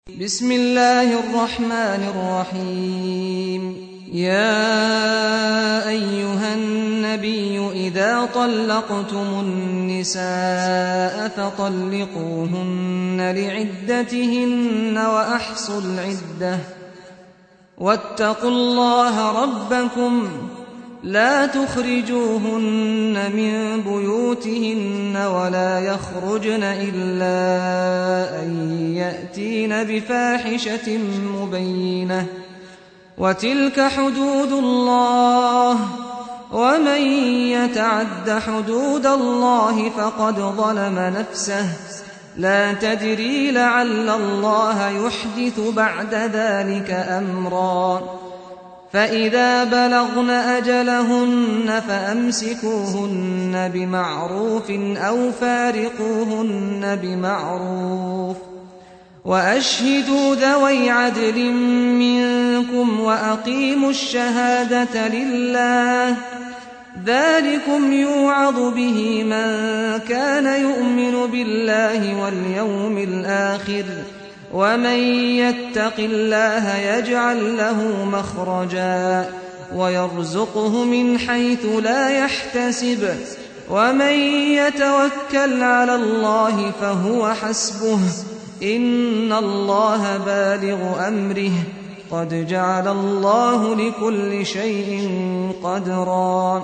بسم الله الرحمن الرحيم يا أيها النبي إذا طلقتم النساء فطلقوهن لعدتهن وأحصوا العدة واتقوا الله ربكم لا تخرجوهن من بيوتهن ولا يخرجن إلا أن يأتين بفاحشة مبينة وتلك حدود الله ومن يتعد حدود الله فقد ظلم نفسه لا تدري لعل الله يحدث بعد ذلك أمرا فإذا بلغن أجلهن فأمسكوهن بمعروف أو فارقوهن بمعروف وأشهدوا ذوي عدل منكم وأقيموا الشهادة لله ذلكم يوعظ به من كان يؤمن بالله واليوم الآخر ومن يتق الله يجعل له مخرجا ويرزقه من حيث لا يحتسب ومن يتوكل على الله فهو حسبه إن الله بالغ أمره قد جعل الله لكل شيء قدرا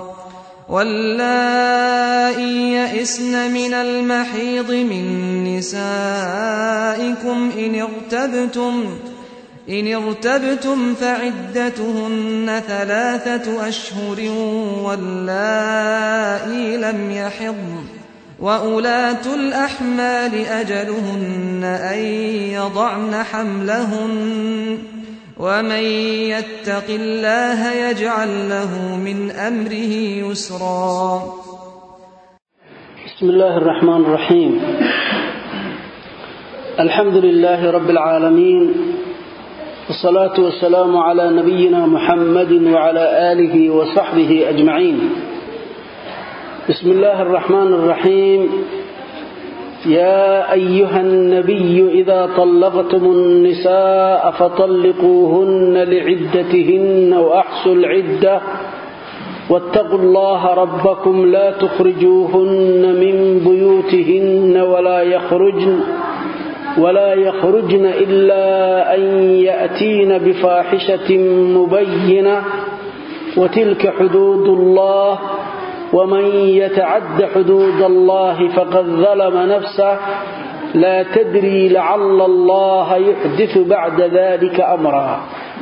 واللائي يئسن من المحيض من نسائكم إن ارتبتم إن ارتبتم فعدتهن ثلاثة أشهر واللائي لم يحضن وأولاة الأحمال أجلهن أن يضعن حملهن ومن يتق الله يجعل له من أمره يسرا بسم الله الرحمن الرحيم الحمد لله رب العالمين والصلاة والسلام على نبينا محمد وعلى آله وصحبه أجمعين بسم الله الرحمن الرحيم يا أيها النبي إذا طلقتم النساء فطلقوهن لعدتهن وأحصوا العدة واتقوا الله ربكم لا تخرجوهن من بيوتهن ولا يخرجن ولا يخرجن إلا أن يأتين بفاحشة مبينة وتلك حدود الله ومن يتعد حدود الله فقد ظلم نفسه لا تدري لعل الله يحدث بعد ذلك أمرا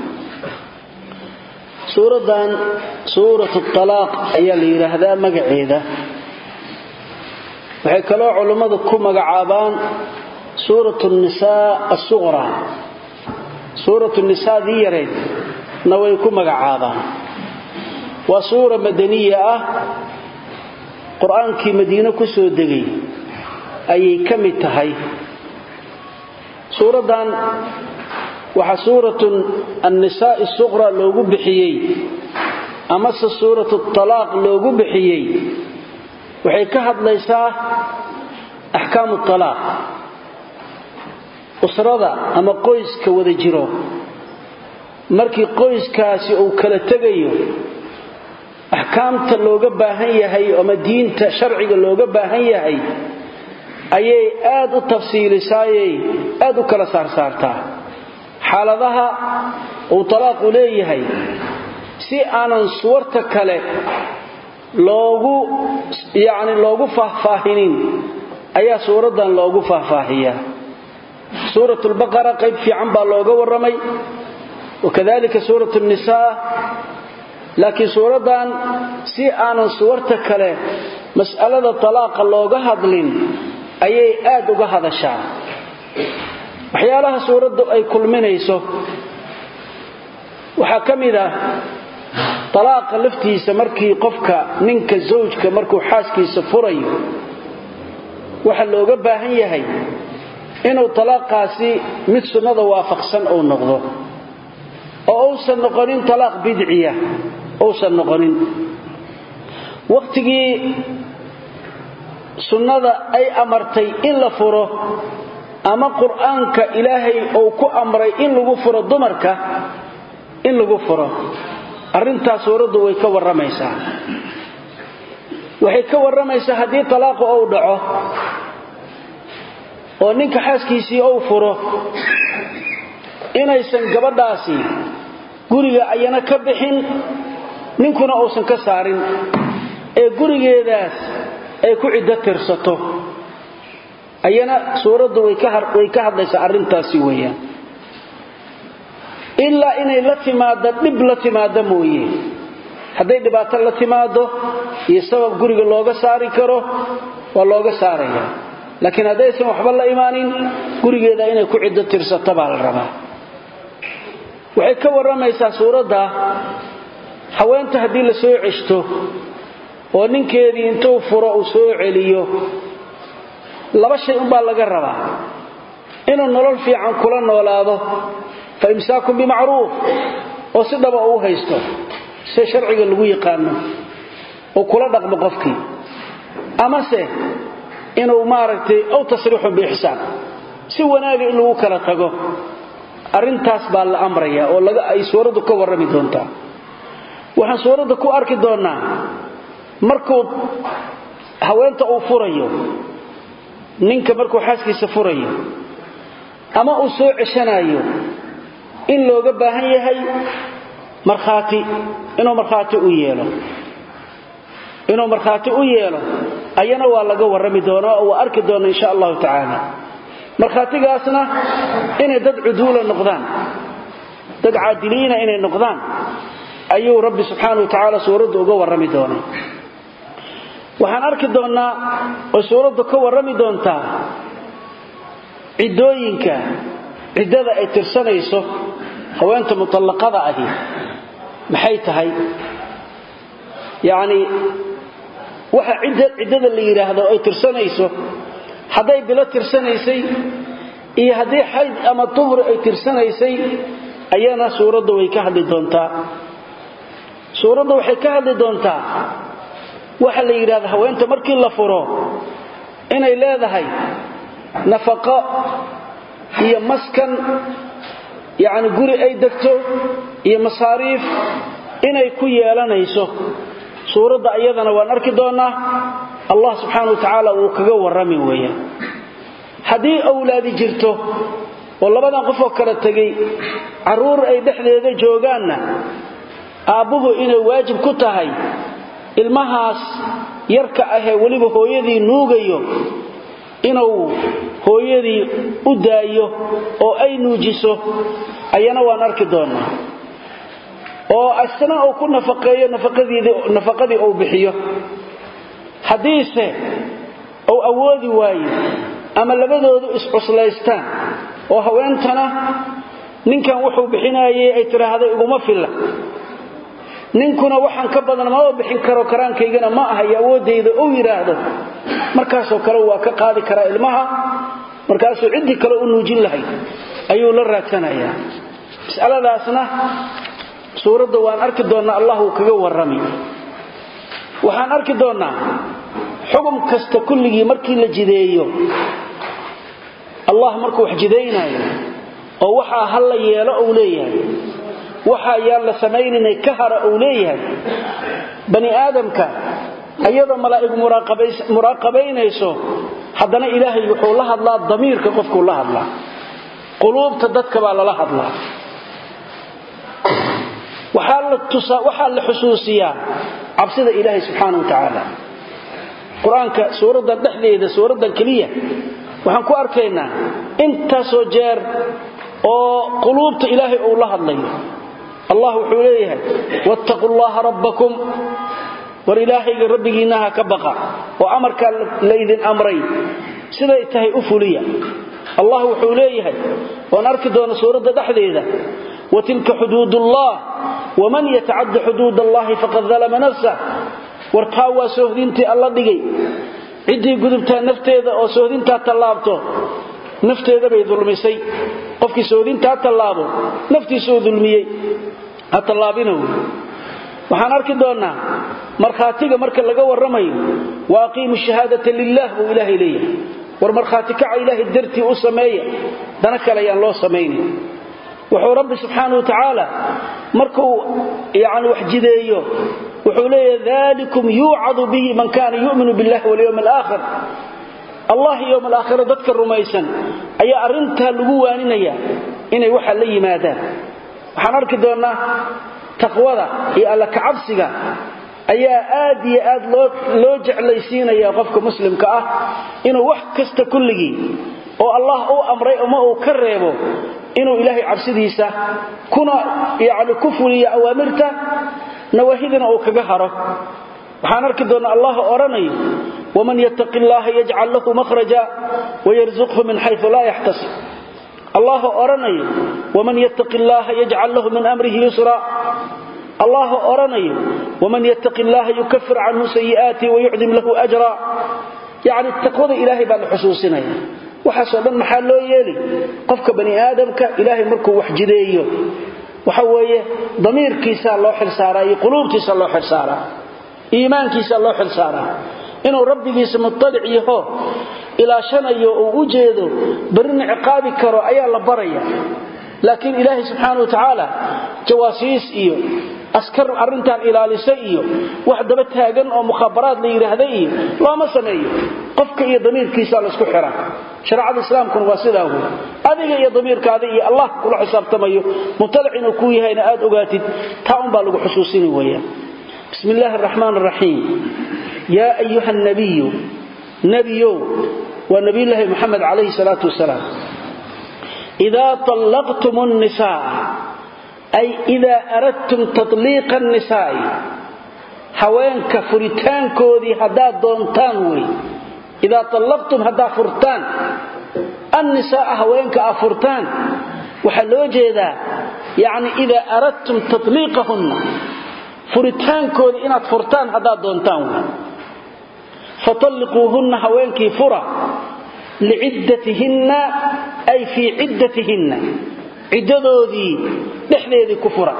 suuradan suuratu talaaq ayaa la yidhaahdaa magaceeda waxay kaloo culummadu ku magacaabaan suuratu nisaa asuqra suuratu nisaa dii yareed na way ku magacaabaan waa suura madaniya ah qur-aankii madiine ku soo degay ayay ka mid tahay suuraddan waxaa suuratu annisaa'i suqra loogu bixiyey amase suuratu talaaq loogu bixiyey waxay ka hadlaysaa axkaamu talaaq usrada ama qoyska wada jiro markii qoyskaasi uu kala tegayo axkaamta looga baahan yahay ama diinta sharciga looga baahan yahay ayay aad u tafsiilisaayey aad u kala saarsaartaa xaaladaha uu talaaqu leeyahay si aanan suwarta kale loogu yacni loogu faahfaahinin ayaa suuraddan loogu faahfaahiyaa suuratulbaqara qayb fiican baa looga warramay wakadalika suuratu nnisaa laakiin suuraddan si aanan suwarta kale mas'alada talaaqa looga hadlin ayay aad uga hadashaa waxyaalaha suuraddu ay kulminayso waxaa ka mid ah talaaqa laftiisa markii qofka ninka zawjka markuu xaaskiisa furayo waxa looga baahan yahay inuu talaaqaasi mid sunnada waafaqsan uu noqdo oo uusan noqonin talaaq bidciya uusan noqonin wakhtigii sunnada ay amartay in la furo ama qur-aanka ilaahay uu ku amray in lagu furo dumarka in lagu furo arrintaas suuraddu way ka warramaysaa waxay ka warramaysaa haddii talaaqu uu dhaco oo ninka xaaskiisii uu furo inaysan gabadhaasi guriga ayana ka bixin ninkuna uusan ka saarin ee gurigeedaas ay ku ciddo tirsato ayana suuraddu way ka hadlaysaa arrintaasi weeyaan ilaa inay la timaaddo dhib la timaaddo mooye hadday dhibaato la timaado iyo sabab guriga looga saari karo waa looga saaraya laakiin haddaysan waxba la imaanin gurigeeda inay ku ciddo tirsato baa la rabaa waxay ka warramaysaa suuradda haweenta haddii la soo ceshto oo ninkeedii intuu furo uu soo celiyo laba shay umbaa laga rabaa inuu nolol fiican kula noolaado fa imsaakun bimacruuf oo si dhaba uu haysto sida sharciga lagu yaqaano oo kula dhaqmo qofkii amase inuu maaragtay ow tasriixun biixsaan si wanaaga in lagu kala tago arrintaas baa la amraya oo ay suuraddu ka warrami doontaa waxaan suuradda ku arki doonnaa markuu haweenta uu furayo ninka markuu xaaskiisa furayo ama uu soo ceshanayo in looga baahan yahay markhaati inuu markhaati u yeelo inuu markhaati u yeelo ayana waa laga warrami doonaa oo waa arki doona insha allahu tacaala markhaatigaasna inay dad cuduula noqdaan dad caadiliina inay noqdaan ayuu rabbi subxaana wa tacaala suuraddu uga warrami doonay waxaan arki doonnaa oo suuraddu ka warrami doontaa ciddooyinka ciddada ay tirsanayso haweenta mutallaqada ahi maxay tahay yacnii waxa ciddada la yidhaahdo ay tirsanayso hadday bilo tirsanaysay iyo haddii xayd ama duhri ay tirsanaysay ayana suuraddu way ka hadli doontaa suuraddu waxay ka hadli doontaa waxa la yidhahda haweenta markii la furo inay leedahay nafaqo iyo maskan yacni guri ay degto iyo masaariif inay ku yeelanayso suuradda ayadana waan arki doonnaa allah subxaana wa tacaala wuu kaga warrami weeyaan haddii awlaadi jirto oo labadan qofoo kala tegay carruur ay dhexdeeda joogaanna aabbuhu inay waajib ku tahay ilmahaas yarka ahee weliba hooyadii nuugayo inuu hooyadii u daayo oo ay nuujiso ayana waan arki doonnaa oo asna uu ku nafaqeeyo nafaqadii uu bixiyo haddiise uu awoodi waayo ama labadoodu iscuslaystaan oo haweentana ninkan wuxuu bixinaayey ay tidhaahday iguma filla ninkuna waxaan ka badan maba bixin karo karaankaygana ma ahayo awooddayda uu yidhaahdo markaasoo kale waa ka qaadi karaa ilmaha markaasuu ciddii kale u nuujin lahayd ayuu la raadsanayaa mas'aladaasna suuradda waan arki doonnaa allah uu kaga warrami waxaan arki doonnaa xugum kasta kulligii markii la jideeyo allah markuu wax jidaynaayo oo waxaa ha la yeelo uu leeyahay waxaa yaan la samayninay ka hara uu leeyahay bani aadamka ayadoo malaa'igu muraaqabaynayso haddana ilaahay wuxuu la hadlaa damiirka qofkuu la hadlaa quluubta dadka baa lala hadlaa waxaa la xusuusiyaa cabsida ilaahay subxaana wa tacaala qur-aanka suuraddan dhexdeeda suuraddan keliya waxaan ku arkaynaa intaasoo jeer oo quluubta ilaahay uu la hadlayo allah wuxuu leeyahay wattaquu llaha rabbakum war ilaahayga rabbigiinnaha ka baqa oo amarkaa laydin amray siday tahay u fuliya allah wuxuu leeyahay waan arki doona suuradda dhexdeeda watilka xuduudullah waman yatacadda xuduud allahi faqad dalama nafsah wartaa waa soohdintii alla dhigay ciddii gudubtaa nafteeda oo soohdintaa tallaabto nafteeda bay dulmisay qofkii soohdintaa tallaabo naftiisuu dulmiyey ha tallaabina wey waxaan arki doonnaa markhaatiga marka laga warramayo wa aqiimu shahaadata lilah buu ilaahay leeyahay war markhaati kaca ilaahay dartii u sameeya dana kale ayaan loo samaynin wuxuu rabbi subxaanau wa tacaala markuu yani wax jideeyo wuxuu leeyahay dalikum yuucadu bihi man kaana yu'minu billahi walyowmi alaakhir allah yowm alaakhira dadka rumaysan ayaa arrintaa lagu waaninaya inay waxa la yimaadaan waxaan arki doonnaa taqwada iyo alla kacabsiga ayaa aad iyo aad loo jeclaysiinaya qofka muslimka ah inuu wax kasta kulligii oo allah u amray ama uu ka reebo inuu ilaahay cabsidiisa kuna yani ku fuliyo awaamirta nawaahidina uu kaga haro waxaan arki doonnaa allah odhanayo waman yattaqi llaha yajcal lahu mahraja wayarzuqhu min xayu laa yaxtasib allah odhanayo waman yattaqi llaha yajcal lahu min amrihi yusra allah odhanayo waman yattaqi llaha yukafir canhu sayi'aati wayucdim lahu ajra yacni taqwada ilaahay baa la xusuusinaya waxaasoo dhan maxaa loo yeeli qofka bani aadamka ilaahay markuu wax jideeyo waxa weeye damiirkiisaa loo xilsaaraa iyo quluubtiisa loo xilsaaraa iimaankiisa loo xilsaaraa inuu rabbigiisa mutalic yaho ilaashanayo uu u jeedo barrina ciqaabi karo ayaa la baraya laakiin ilaahay subxaana wa tacaala jawaasiis iyo askar arrintan ilaalisa iyo wax daba taagan oo mukhaabaraad la yidhaahda iyo looma sameeyo qofka iyo damiirkiisa laysku xira shareecada islaamkuna waa sidaa wey adiga iyo damiirkaada iyo allah kula xisaabtamayo mutalic inuu kuu yahayna aad ogaatid taa unbaa lagu xusuusini weeyaan bismi illaahi araxmaan araxiim yaa ayuha nabiyu nebiyow waa nabiyulaahi moxamed calayhi salaatu wasalaam idaa allaqtum nnisaa ay idaa aradtum tatliiqa annisaa'i haweenka furitaankoodii haddaad doontaan wey idaa allaqtum haddaad furtaan annisaa'a haweenka aad furtaan waxaa loo jeedaa yacni idaa aradtum tatliiqahunna furitaankoodii inaad furtaan haddaad doontaan wey fatalliquuhunna haweenkii fura liciddatihinna ay fii ciddatihinna ciddadoodii dhexdeedii ku fura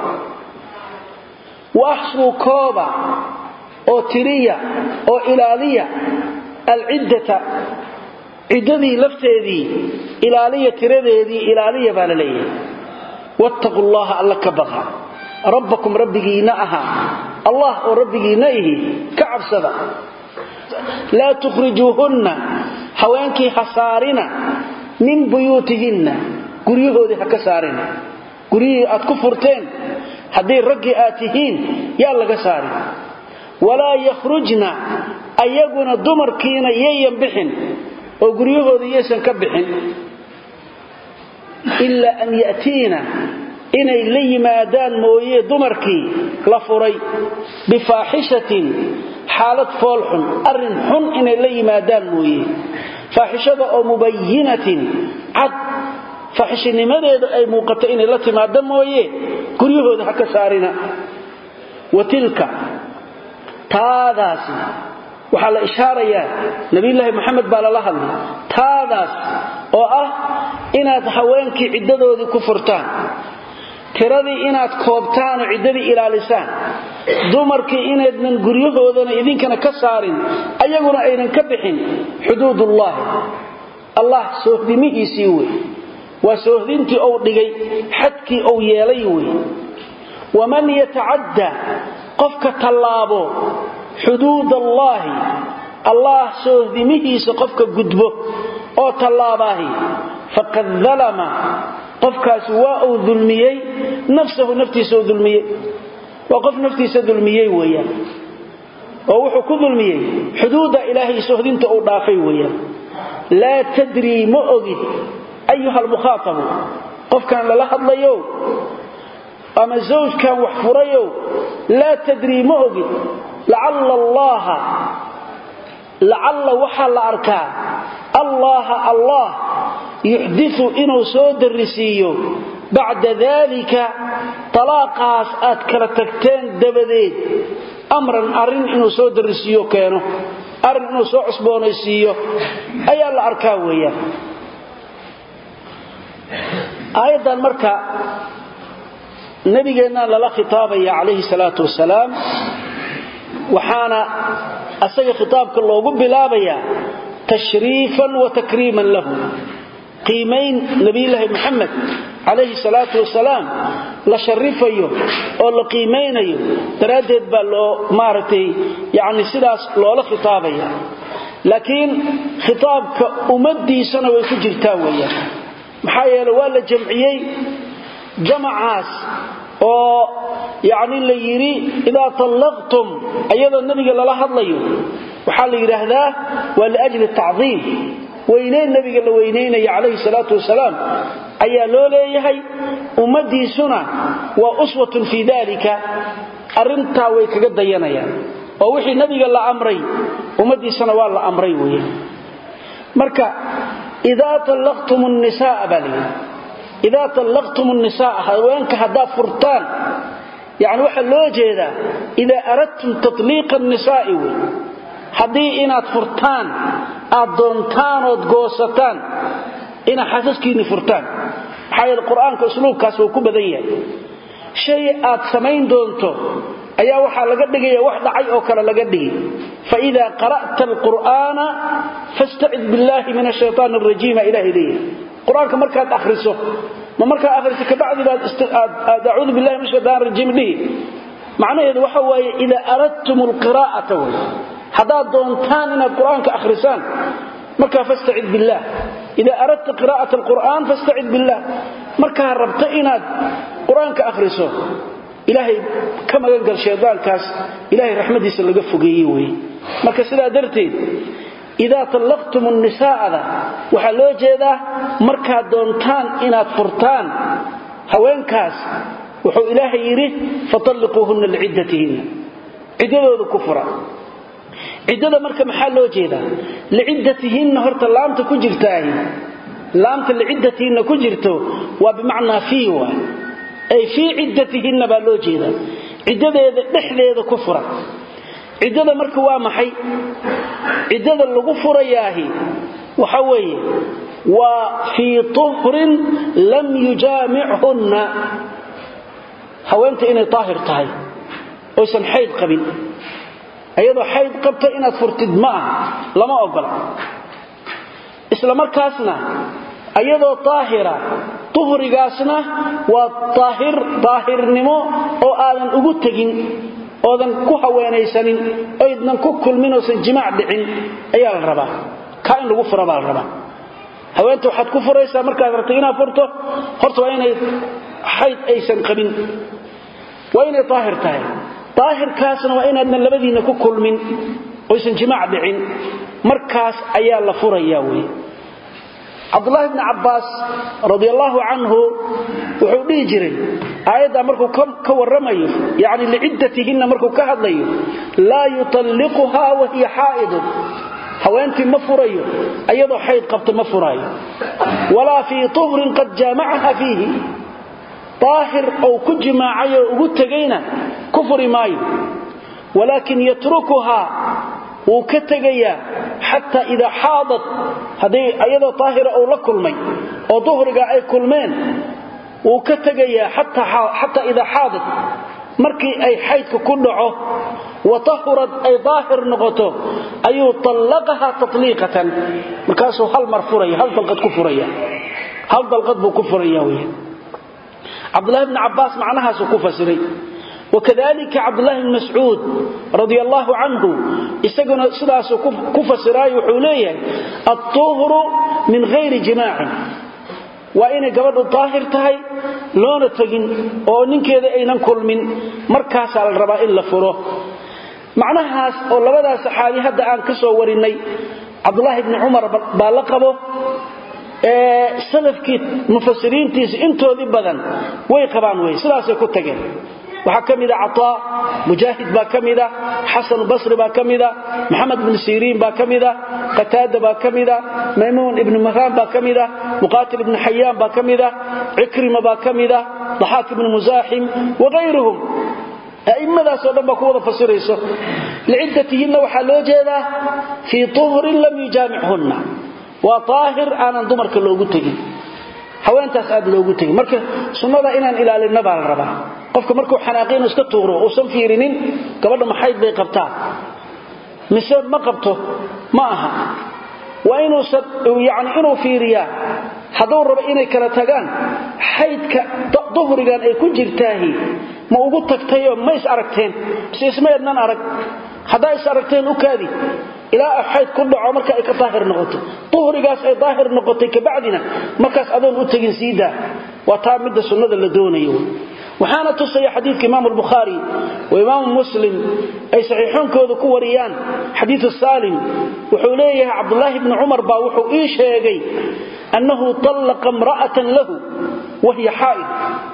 wa axsuu kooba oo tiriya oo ilaaliya alciddata ciddadii lafteedii ilaaliya tiradeedii ilaaliya baa la leeyahay wattaquu llaha alla ka baqa rabbakum rabbigiinna ahaa allah oo rabbigiinna ihi ka cabsada laa tukhrijuuhunna haweenkii ha saarina min buyuutihinna guryahoodii ha ka saarina guryihii aad ku furteen haddii raggii aad tihiin yaa laga saari walaa yakhrujna ayaguna dumarkiina yayan bixin oo guryahoodii yaysan ka bixin ilaa an ya'tiina inay la yimaadaan mooye dumarkii la furay bifaaxishatin xaalad foolxun arrin xun inay la yimaadaan mooye faaxishada oo mubayinatin cad faaxishinimadeedu ay muuqato inay la timaado mooye guryahooda ha ka saarina wa tilka taadaasi waxaa la ishaarayaa nabiyulaahi moxamed baa lala hadlay taadaas oo ah inaad haweenkii ciddadoodii ku furtaan tiradii inaad koobtaan oo ciddadii ilaalisaan dumarkii inaydnan guryahoodana idinkana ka saarin ayaguna aynan ka bixin xuduudullaahi allah soohdimihiisii wey waa soohdintii ou dhigay xadkii ou yeelay wey waman yatacadda qofka tallaabo xuduud allaahi allah soohdimihiisa qofka gudbo oo tallaabaahi faqad dalama qofkaasi waa uu dulmiyey nafsahu naftiisa uu dulmiyey waa qof naftiisa dulmiyey weeyaan oo wuxuu ku dulmiyey xuduudda ilaahay sohdinta uu dhaafay weeyaan laa tadrii ma ogid ayuha almukhaatabu qofkan lala hadlayo ama zawjkan wax furayow laa tadrii ma ogid lacalla allaaha lacalla waxaa la arkaa allaaha allah yuxdiu inuu soo darrisiiyo bacda daalika talaaqaas aad kala tagteen dabadeed amran arrin inuu soo darrisiiyo keeno arrin inuu soo cusboonaysiiyo ayaa la arkaa weeyaan aayaddan marka nabigeennaa lala khitaabaya calayhi salaatu wasalaam waxaana asaga khitaabka loogu bilaabayaa tashriifan wa takriiman lahu qiimayn nabiyulaahi muxamed calayhi salaatu wasalaam la sharifayo oo la qiimaynayo daraaddeed baa loo maaragtay yacni sidaas loola khitaabaya laakiin khitaabka ummaddiisana way ku jirtaa weeyaan maxaa yeele waa la jamciyey jamacaas oo yacni la yidhi idaa tallaqtum iyadoo nebiga lala hadlayo waxaa la yidhaahdaa waa liajli tacdiim weynayn nabiga la weynaynaya calayhi salaatu wasalaam ayaa loo leeyahay ummaddiisuna waa uswatun fii dalika arrintaa way kaga dayanayaan oo wixii nabiga la amray ummaddiisana waa la amray weeye marka idaa tallaqtum nisaa baa layidhi idaa tallaqtum nisaa haweenka haddaad furtaan yani waxaa loo jeedaa idaa aradtum tatliiqa nisaa'i wey haddii inaad furtaan aad doontaan ood goosataan inaad xasaskiinni furtaan maxaa yeele qur-aanka usluubkaas wuu ku badan yahay shay aad samayn doonto ayaa waxaa laga dhigaya wax dhacay oo kale laga dhigi faida qara'ta alqur'aana fastacid billahi min ashaytaan arajiima ilahay leeyahy qur-aanka markaad akhriso ma markaad akhriso kabacdi baad acuudu billahi min ashaytaan arajiim dhihi macnaheedu waxa waaye idaa aradtum alqiraa'ata wey haddaad doontaan inaad qur-aanka akhrisaan markaa fastacid billaah idaa aradta qiraa'ata alqur'aan fastacid billaah markaa rabto inaad qur-aanka akhriso ilaahay ka magangal shaydaankaas ilaahay raxmadiisa laga fogeeye weye marka sidaa darteed idaa tallaqtum nisaa'ada waxaa loo jeedaa markaad doontaan inaad furtaan haweenkaas wuxuu ilaahay yidhi fatalliquuhunna liciddatihinna ciddadooda ku fura ciddada marka maxaa loo jeedaa liciddatihinna horta laamta ku jirtaahi laamta liciddatihinna ku jirto waa bimacnaa fii waa ay fii ciddatihinna baa loo jeedaa ciddadeeda dhexdeeda ku fura ciddada marka waa maxay ciddada lagu furayaahi waxa weeye waa fii tuhrin lam yujaamichunna haweenta inay daahir tahay oysan xayd qabin ayadoo xayd qabta inaad furtid ma aha lama ogola isla markaasna ayadoo daahira tuhrigaasna waa daahir daahirnimo oo aadan ugu tegin oodan ku haweenaysanin oydnan ku kulmin oosan jimaac dhicin ayaa la rabaa kaa in lagu fura baa la rabaa haweenta waxaad ku furaysaa markaad rabto inaad furto horta waa inay xayd aysan qabin waa inay daahir tahay daahirkaasna waa inaadnan labadiinna ku kulmin oysan jimaac dhicin markaas ayaa la furaya wey cabdulaahi bni cabbaas radi allaahu canhu wuxuu dhihi jiray aayaddaa markuu ka warramayo yani liciddatihinna markuu ka hadlayo laa yutalliquhaa wahiya xaa'idun haweentii ma furayo ayadoo xayd qabta ma furaayo walaa fii tuhrin qad jaamacaha fiihi daahir ou ku jimaacay oo ugu tegayna ku furi maayo walaakin yatrukuhaa wuu ka tegayaa xataa idaa xaadad haddii ayadoo daahira uu la kulmay oo duhriga ay kulmeen wuu ka tegayaa xataa idaa xaadad markii ay xaydka ku dhaco wa tahurad ay daahir noqoto ayuu allaqaha tatliiqatan markaasuu hal mar furaya hal dalqad ku furaya hal dalqad buu ku furaya wey cabdulahi bni cabbaas macnahaasuu ku fasiray wakadalika cabdulahi bn mascuud radi allaahu canhu isaguna sidaasuu ku fasiraayo wuxuu leeyahay altuhru min hayri jimaacin waa inay gabadhu daahir tahay loona tegin oo ninkeeda aynan kulmin markaasaa la rabaa in la furo macnahaas oo labadaas saxaabi hadda aan ka soo warinnay cabdulaahi bni cumar baa la qabo ee salafkii mufasiriintiisa intoodii badan way qabaan wey sidaasay ku tageen waxaa ka mida cataa mujaahid baa ka mida xasanu basri baa ka mida maxamed bnu siriin baa ka mida qataada baa ka mida maymuun ibnu mahraan baa ka mida muqaatil ibnu xayaan baa ka mida cikrima baa ka mida daxaak ibnu musaaxim waayruhum a'immadaasoo dhan baa ku wada fasirayso liciddatihinna waxaa loo jeedaa fii tuhrin lam yujaamichunna waa daahir aanan dumarka loogu tegin haweentaas aad loogu tegin marka sunnada inaan ilaalinna baa la rabaa qofka markuu xanaaqi inuu iska tuuro uusan fiirinin gabadha maxayd bay qabtaa mise ma qabto ma aha waa inuusan yani inuu fiiriyaa hadduu rabo inay kala tagaan xaydka duhrigan ay ku jirtaahi ma ugu tagtayoo ma is aragteen mise isma ednan arag haddaa is aragteen u kaadi ilaa xayd ku dhaco marka ay ka daahir noqoto duhrigaas ay daahir noqotay kabacdina markaas adoon u tegin siidaa waa taa midda sunnada la doonayo waxaana tusaya xadiidka imaamu albukhaari wa imaamu muslim ay saxiixoonkooda ku wariyaan xadiidu saalim wuxuu leeyahay cabdulaahi bni cumar baa wuxuu ii sheegay annahu tallaqa imra'atan lahu wahiya xaa'id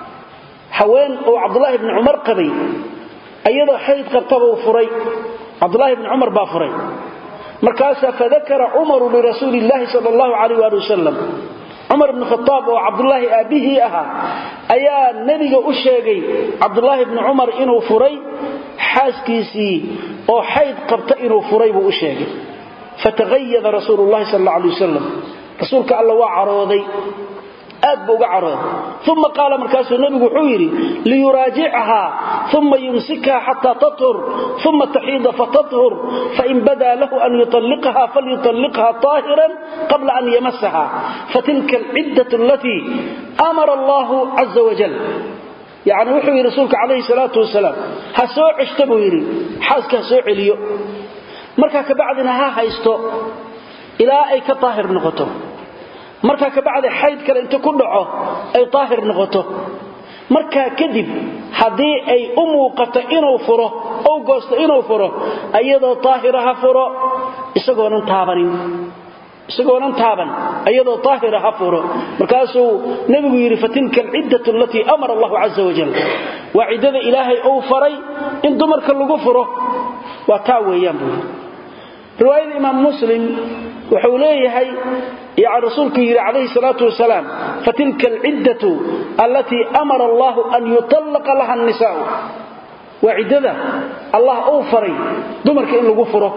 haween uu cabdulaahi bni cumar qabay ayadoo xayd qabtabuu furay cabdulaahi bni cumar baa furay markaasaa fadakara cumaru lirasuuli illaahi sal allahu calayh waali wasalam cumar ibni khataab oo cabdulaahi aabbihii ahaa ayaa nebiga u sheegay cabdulaahi bni cumar inuu furay xaaskiisii oo xayd qabta inuu furay buu u sheegay fatahayada rasuulu llahi sal alla alay wasalam rasuulka alla waa carooday aad buu uga carooday uma qaala markaasuu nebigu wuxuu yidhi liyuraajichahaa uma yumsikha xataa tathur uma taxiida fatathur fain badaa lahu an yuطalliqha falyuطalliqha طaahiran qabla an yamasaha fatilka alciddaة alatii amara allahu caza wajal yani wuxuu yidhi rasuulka calayhi salaatu wasalaam ha soo ceshta buu yidhi xaaska ha soo celiyo markaa kabacdina ha haysto ilaa ay ka daahir noqoto markaa kabacdi xayd kale inta ku dhaco ay daahir noqoto markaa kadib haddii ay u muuqato inuu furo ou goosto inuu furo ayadoo daahira ha furo isagoonan taabanin isagoonan taaban ayadoo daahira ha furo markaasuu nebigu yidhi fatilka alciddatu alatii amara allahu caza wajal waa ciddada ilaahay uu faray in dumarka lagu furo waa taa weeyaan buu yidhi riwaayada imaam muslim wuxuu leeyahay yani rasuulku yidhi calayhi salaatu wasalaam fatilka alciddatu allatii amara allahu an yutallaqa laha annisaa'u waa ciddada allah uu faray dumarka in lagu furo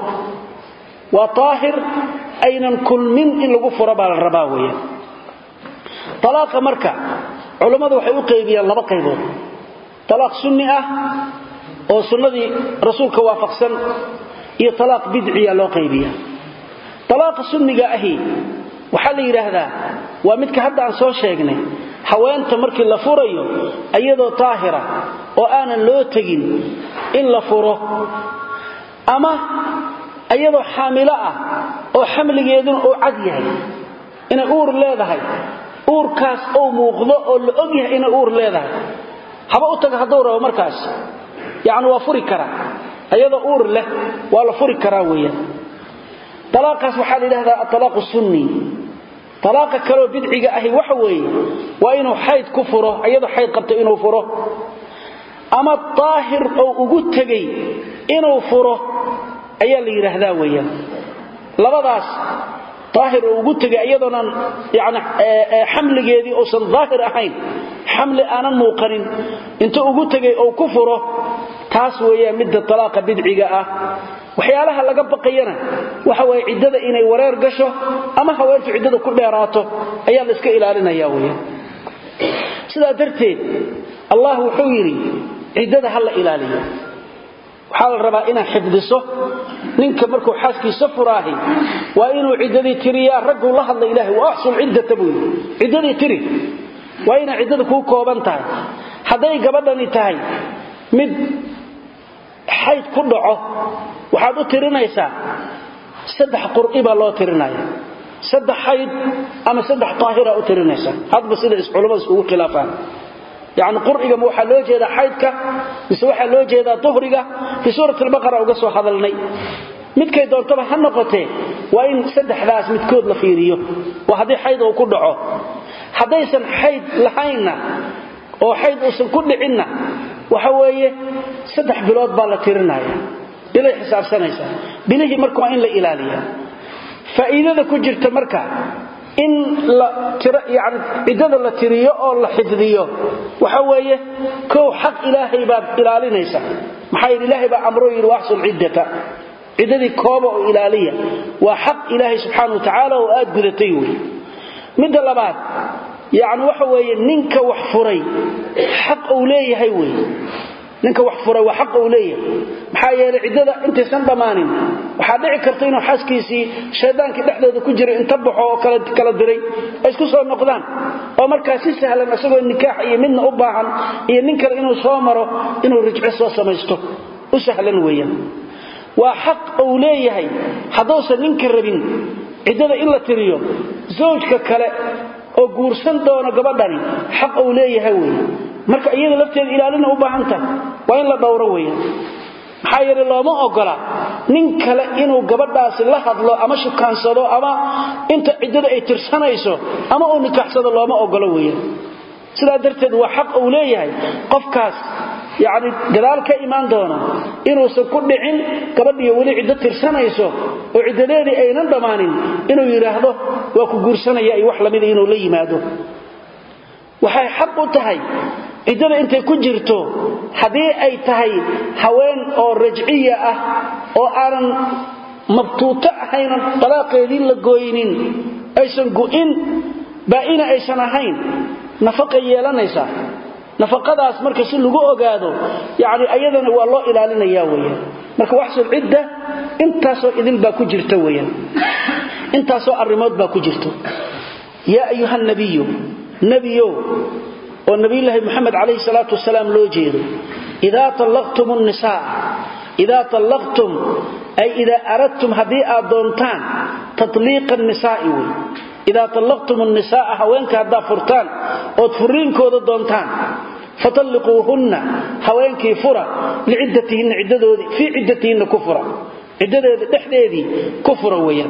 waa daahir aynan kulmin in lagu furo baa la rabaa weeyaan talaaqa marka culammadu waxay u qaybiyaan laba qaybood talaaq sunni ah oo sunnadii rasuulka waafaqsan iyo talaaq bidciya loo qaybiya talaaqa sunniga ahi waxaa la yidhaahdaa waa midka hadda aan soo sheegnay haweenta markii la furayo iyadoo taahira oo aanan loo tegin in la furo ama iyadoo xaamilo ah oo xamligeeduna uu cad yahay inay uur leedahay uurkaas ou muuqdo oo la og yahay inay uur leedahay haba u taga hadduu rabo markaas yacni waa furi karaa iyadoo uur leh waa la furi karaa weeyaan talaaqaas waxaa la yidhahdaa atalaaqu sunni talaaqa kaloo bidciga ahi waxa weeye waa inuu xayd ku furo iyadoo xayd qabto inuu furo ama daahir oo ugu tegay inuu furo ayaa la yidhaahdaa weeyaan labadaas daahir oo ugu tegay iyadoonan yani xamligeedii uusan daahir ahayn xamli aanan muuqanin inta ugu tegay oo ku furo taas weeyaan midda talaaqa bidciga ah waxyaalaha laga baqayana waxa waye ciddada inay wareer gasho ama haweentu ciddada ku dheeraato ayaa la iska ilaalinaya weeyaan sidaa darteed allah wuxuu yidhi ciddada ha la ilaaliyo waxaa la rabaa inaad xifdiso ninka markuu xaaskiisa furaahi waa inuu ciddadii tiriyaa ragguu la hadla ilaahay wa axsul ciddata buu yidhi ciddadii tiri waa inay ciddada kuu kooban tahay hadday gabadhani tahay mid xayd ku dhaco waxaad u tirinaysaa saddex qur'i baa loo tirinaya saddex xayd ama saddex daahira u tirinaysaa hadba sida culammada isugu khilaafaan yacni qur'iga ma waxaa loo jeedaa xaydka mise waxaa loo jeedaa duhriga fii suurat albaqara uga soo hadalnay midkay doontaba ha noqotee waa in saddexdaas midkood la fiiriyo waa haddii xayd uu ku dhaco haddaysan xayd lahaynna oo xayd uusan ku dhicinna waxa weeye saddex bilood baa la tirinaya bilay xisaabsanaysaa bilihii marka waa in la ilaaliya faa'iidada ku jirta marka in yani ciddada la tiriyo oo la xifdiyo waxa weeye kow xaq ilaahay baad ilaalinaysa maxaa yidhi ilaahay baa amroo yidhi waxsul ciddata ciddadii kooba oo ilaaliya waa xaq ilaahay subxaana wa tacaala oo aad gudatay wey midda labaad yacni waxa weeye ninka wax furay xaq uu leeyahay wey ninka wax furay waa xaq uu leeyahay maxaa yeelay ciddada intaysan dhammaanin waxaa dhici karta inuu xaaskiisii shaydaankii dhexdooda ku jiray inta baxo oo kala diray ay isku soo noqdaan oo markaa si sahlan isagoo nikaax iyo midna u baahan iyo nin kale inuu soo maro inuu rijco soo samaysto u sahlan weeyaan waa xaq uu leeyahay hadduusan ninka rabin ciddada in la tiriyo zawjka kale oo guursan doono gabadhani xaq uu leeyahay weeye marka iyada lafteeda ilaalina u baahan tahay waa in la dhowro weeyaan maxaa yeele looma ogola nin kale inuu gabadhaasi la hadlo ama shukaansado ama inta ciddada ay tirsanayso ama uu nikaaxsado looma ogolo weeyaan sidaa darteed waa xaq uu leeyahay qofkaas yacni gadaal ka imaan doona inuusan ku dhicin gabadhiyo weli ciddo tirsanayso oo ciddadeedii aynan dhammaanin inuu yidhaahdo waa ku guursanaya iyo wax lamida inuu la yimaado waxay xaq u tahay ciddada intay ku jirto haddii ay tahay haween oo rajciya ah oo aanan mabtuuto ahaynan dalaaqeedii la gooynin aysan gu'in baa'ina aysan ahayn nafaqay yeelanaysaa nafaqadaas marka si lagu ogaado yani ayadana waa loo ilaalinaya weyaan marka waxsul cidda intaasoo idil baa ku jirta weyaan intaasoo arrimood baa ku jirto yaa ayuha nabiyu nebiyow oo nabiyulaahi moxamed calayhi salaatu wasalaam loo jeedo idaa tallaqtum nisaa idaa tallaqtum ay idaa aradtum haddii aad doontaan tatliiqa nisaa'i wey idaa tallaqtum nisaaa haweenka haddaa furtaan ood furiinkooda doontaan fatalliquuhunna haweenkii fura liciddatihinna ciddadoodii fii ciddatihinna ku fura ciddadeeda dhexdeedii ku fura weeyaan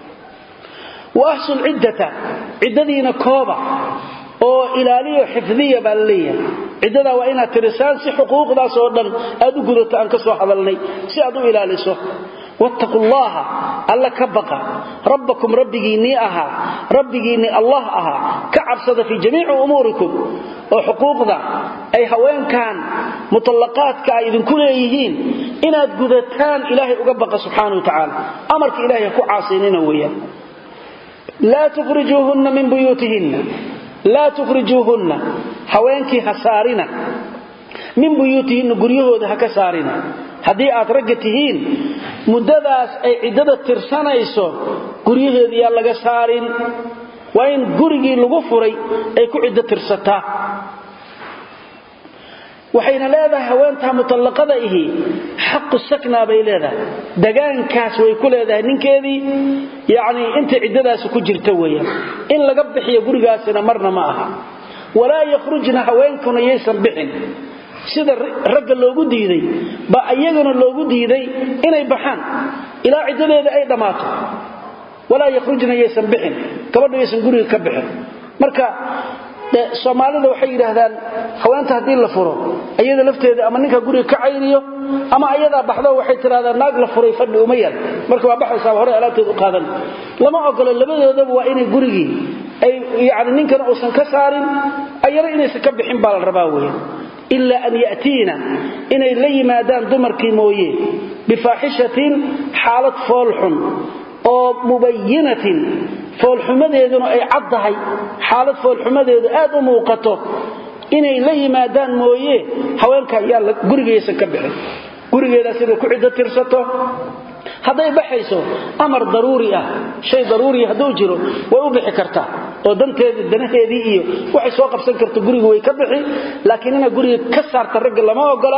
wa ahsul ciddata ciddadiina kooba oo ilaaliyo xifdiya baa la leeyahay ciddadaa waa inaad tirisaan si xuquuqdaas oo dhan aad u gudato aan ka soo hadalnay si aad u ilaaliso wattaqu llaha alla ka baqa rabbakum rabbigiinnii ahaa rabbigiinnii allah ahaa ka cabsada fii jamiici umuurikum oo xuquuqda ay haweenkan mutallaqaadka ay idinku leeyihiin inaad gudataan ilaahay uga baqa subxaana wa tacaala amarka ilahay ha ku caasinina weeyaan laa tukhrijuuhunna min buyuutihinna laa tukhrijuuhunna haweenkii ha saarina min buyuutihinna guryahooda ha ka saarina haddii aad ragga tihiin muddadaas ay ciddada tirsanayso guryaheeda yaa laga saarin waa in gurigii lagu furay ay ku ciddo tirsataa waxayna leedahay haweentaa mutallaqada ihi xaqu saknaa bay leedahay dagaankaas way ku leedahay ninkeedii yacnii intay ciddadaasi ku jirta weeyaan in laga bixiyo gurigaasina marna ma aha walaa yakhrujna haweenkuna yaysan bixin sida ragga loogu diiday baa iyaguna loogu diiday inay baxaan ilaa ciddadeeda ay dhammaato walaa yakhrujna yaysan bixin gabadhu yaysan guriga ka bixin marka soomaalida waxay yidhaahdaan haweenta haddii la furo iyada lafteeda ama ninka guriga ka cayriyo ama ayadaa baxdo waxay tidhahdaan naag la furay fadhi uma yal marka waa baxaysaa hore alaabteed u qaadan lama ogolo labadoodaba waa inay gurigii ay yani ninkana uusan ka saarin ayana inaysan ka bixin baa la rabaa weya ilaa an ya'tiina inay la yimaadaan dumarkii mooye bifaaxishatin xaalad foolxun oo mubayinatin foolxumadeeduna ay caddahay xaalad foolxumadeedu aad u muuqato inay la yimaadaan mooye haweenka ayaa gurigaysan ka bixin gurigeedaas inay ku ciddo tirsato hadday baxayso amar daruuri ah shay daruuriya hadduu jiro way u bixi kartaa oo danteedii danaheedii iyo waxay soo qabsan karto guriga way ka bixi laakiin inay guriga ka saarta ragga lama ogola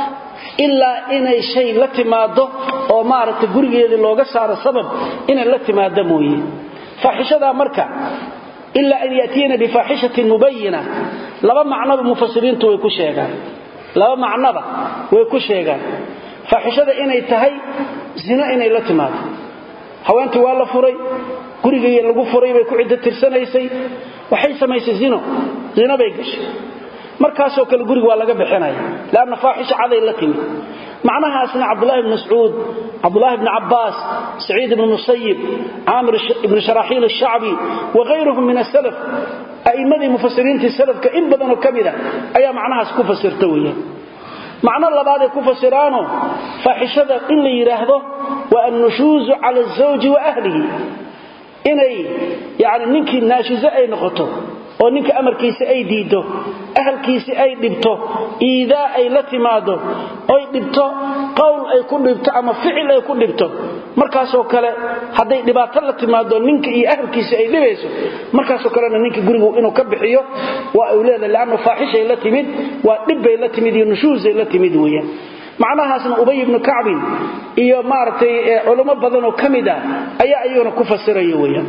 ilaa inay shay la timaado oo maaragtay gurigeedii looga saaro sabab inay la timaado mooye faaxishadaa marka ilaa an yatiina bifaaxishatin mubayina laba macnoba mufasiriintu way ku sheegaan laba macnoba way ku sheegaan faaxishada inay tahay zino inay la timaado haweentii waa la furay gurigii lagu furay bay ku ciddo tirsanaysay waxay samaysay zino zino bay gashay markaasoo kale guriga waa laga bixinaya lanna faaxisha caday la timi macnahaasna cabdulahi bn mascuud cabdulahi bni cabaas saciid ibn musayib caamir ibn sharaaxiil ashacbi waayruhum min asalaf a'immadii mufasiriintii salafka in badanoo ka mida ayaa macnahaas ku fasirta weeyaan macno labaaday ku fasiraano faaxishada in la yidhaahdo waa annushuuzu cala azawji wa ahlihi inay yani ninkii naashizo ay noqoto oo ninka amarkiisa ay diiddo ahalkiisii ay dhibto iidaa ay la timaado oy dhibto qowl ay ku dhibto ama ficil ay ku dhibto markaasoo kale hadday dhibaato la timaado ninka iyo ahalkiisa ay dhibayso markaasoo kalena ninka gurigu inuu ka bixiyo waa uu leedahay leanna faaxishay la timid waa dhibbay la timid iyo nushuusay la timid weeyaan macnahaasna ubay ibnu kacbin iyo maaragtay culamo badanoo ka mid ah ayaa iyaguna ku fasiraya weeyaan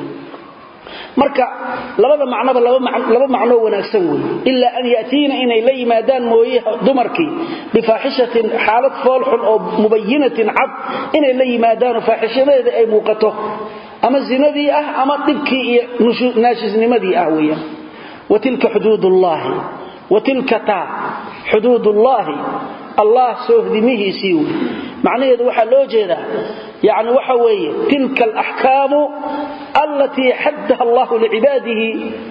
marka labada macnoba laba macnoo wanaagsan wey ilaa an yatiina inay la yimaadaan mooye dumarkii bifaaxishatin xaalad foolxun oo mubayinatin cad inay la yimaadaanoo faaxishadeeda ay muuqato ama zinadii ah ama dhibkii iyo naashisnimadii ah weeyaan watilka xuduudullaahi watilka taa xuduudullaahi allah soohdimihiisii wey macnaheedu waxaa loo jeedaa yani waxa weeye tilka alaxkaamu allatii xaddaha allahu licibaadihi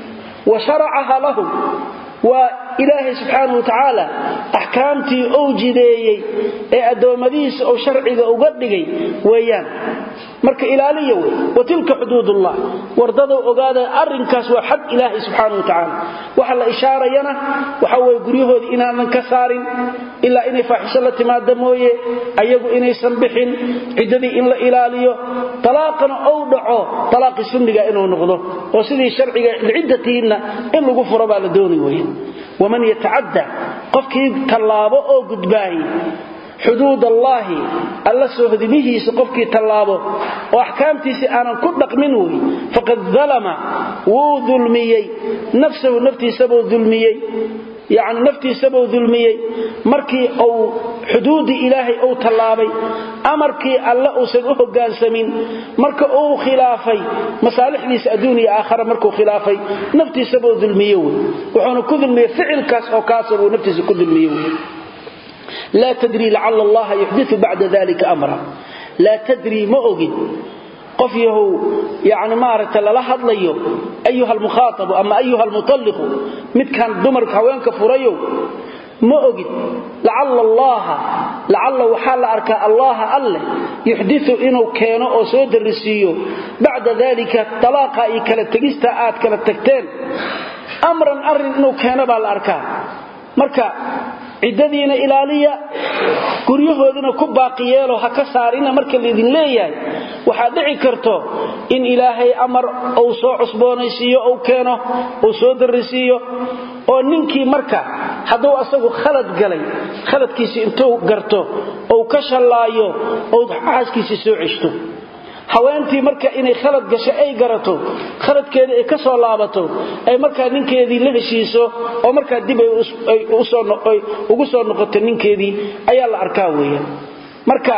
wa sharacaha lahum waa ilaahay subxaanahu watacaala axkaamtii ou jideeyey ee addoommadihiisa ou sharciga uga dhigay weeyaan marka ilaaliya wey wa tilka xuduudullah wardadow ogaada arrinkaas waa xad ilaahay subxaana watacaala waxa la ishaarayana waxa weye guryahoodii inaanan ka saarin ilaa inay faaxisho la timaada mooye ayagu inaysan bixin ciddadii in la ilaaliyo talaaqana ou dhaco talaaqii sunniga inuu noqdo oo sidii sharciga liciddatihinna in lagu furo baa la dooni weye waman yatacadda qofkii tallaabo oo gudbaahi xuduud allaahi alla soohdimihiisa qofkii tallaabo oo axkaamtiisii aanan ku dhaqmin wey faqad dalama wuu dulmiyey nafsahu naftiisabuu dulmiyey yacni naftiisabuu dulmiyey markii uu xuduuddii ilaahay uu tallaabay amarkii alle uusan u hoggaansamin marka uu khilaafay masaalixdiisa adduun iyo aakhara markuu khilaafay naftiisabuu dulmiye wey wuxuuna ku dulmiyey ficilkaas oo kaasa buu naftiisa ku dulmiye wey laa tadrii lacala allaha yuxdiu bacda dalika amra laa tadrii ma ogid qof yahow yani maaragta lala hadlayo ayuha almukhaatabu ama ayuha almutalliqu midkan dumarka haweenka furayow ma ogid lacalla allaha lacalla waxaa la arkaa allaha alleh yuxdiu inuu keeno oo soo darrisiiyo bacda dalika talaaqa iyo kala tegista aad kala tagteen amran arrin inuu keeno baa la arkaa marka ciddadiina ilaaliya guryahoodina ku baaqi yeelo ha ka saarina marka laydin leeyahay waxaad dhici karto in ilaahay amar uu soo cusboonaysiiyo uu keeno uu soo darrisiiyo oo ninkii marka hadduu asagu khalad galay khaladkiisi intuu garto ou ka shallaayo ou xaaskiisii soo ceshto haweentii marka inay khalad gasho ay garato khaladkeedii ay ka soo laabato ay markaa ninkeedii la heshiiso oo markaa dib ay ugu soo noqoto ninkeedii ayaa la arkaa weeyaan marka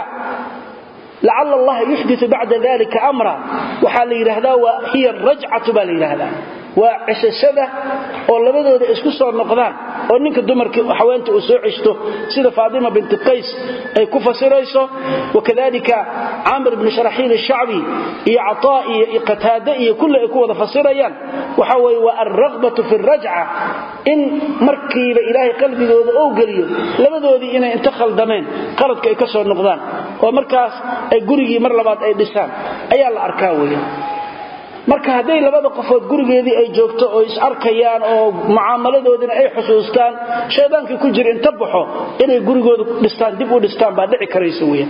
lacala allaha yuxdiu bacda dalika amra waxaa la yidhaahdaa waa hiya rajcatu baa la yidhaahdaa waa ceshashada oo labadooda isku soo noqdaan oo ninka dumarka haweenta uu soo ceshto sida faatima binti qays ay ku fasirayso wakadalika camr bni sharaxiil ashacbi iyo cataa iyo qataade iyo kulli ay ku wada fasirayaan waxa weye waa alragbatu fi rajca in markiiba ilaahay qalbigooda ou geliyo labadoodii inay inta khaldameen qaladka ay ka soo noqdaan oo markaas ay gurigii mar labaad ay dhisaan ayaa la arkaa weya marka hadday labada qofood gurigeedii ay joogto oo is arkayaan oo mucaamaladoodina ay xusuustaan shaydaankii ku jira inta baxo inay gurigooda dhistaan dib u dhistaan baa dhici karaysa weyan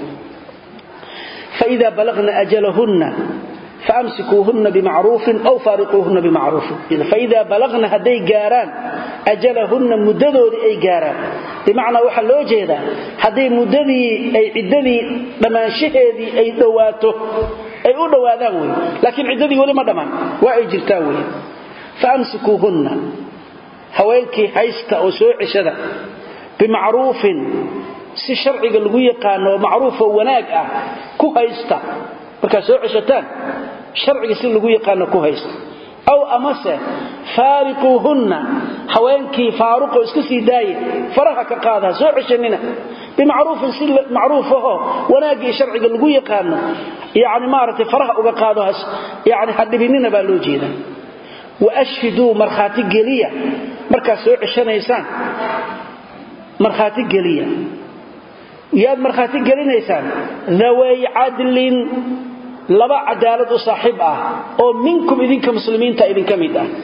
faida balagna ajalahunna faamsikuuhunna bimacruufin aw faariquuhunna bimacruufin faida balagna hadday gaaraan ajalahunna muddadoodii ay gaaraan bimacnaa waxaa loo jeedaa hadday muddadii ay ciddadii dhammaanshaheedii ay dhowaato ay u dhowaadaan wey laakiin ciddadii weli ma dhammaan waa ay jirtaan wey faamsikuuhunna haweenkii haysta oo soo ceshada bimacruufin si sharciga lagu yaqaano oo macruufoo wanaag ah ku haysta markaad soo ceshataan sharciga si lagu yaqaano ku haysta aw amase faariquuhunna haweenkii faaruqoo iska sii daaye faraha ka qaada soo ceshanina bimacruufin si macruufahoo wanaaggii sharciga lagu yaqaano yani maaragtay faraha uga qaado yani hadhibinina baa loo jeeda waashhiduu markhaati geliya markaad soo ceshanaysaan markhaati geliya yaad markhaati gelinaysaan dhaway cadlin laba cadaalad u saaxiib ah oo minkum idinka muslimiinta idinka mid ah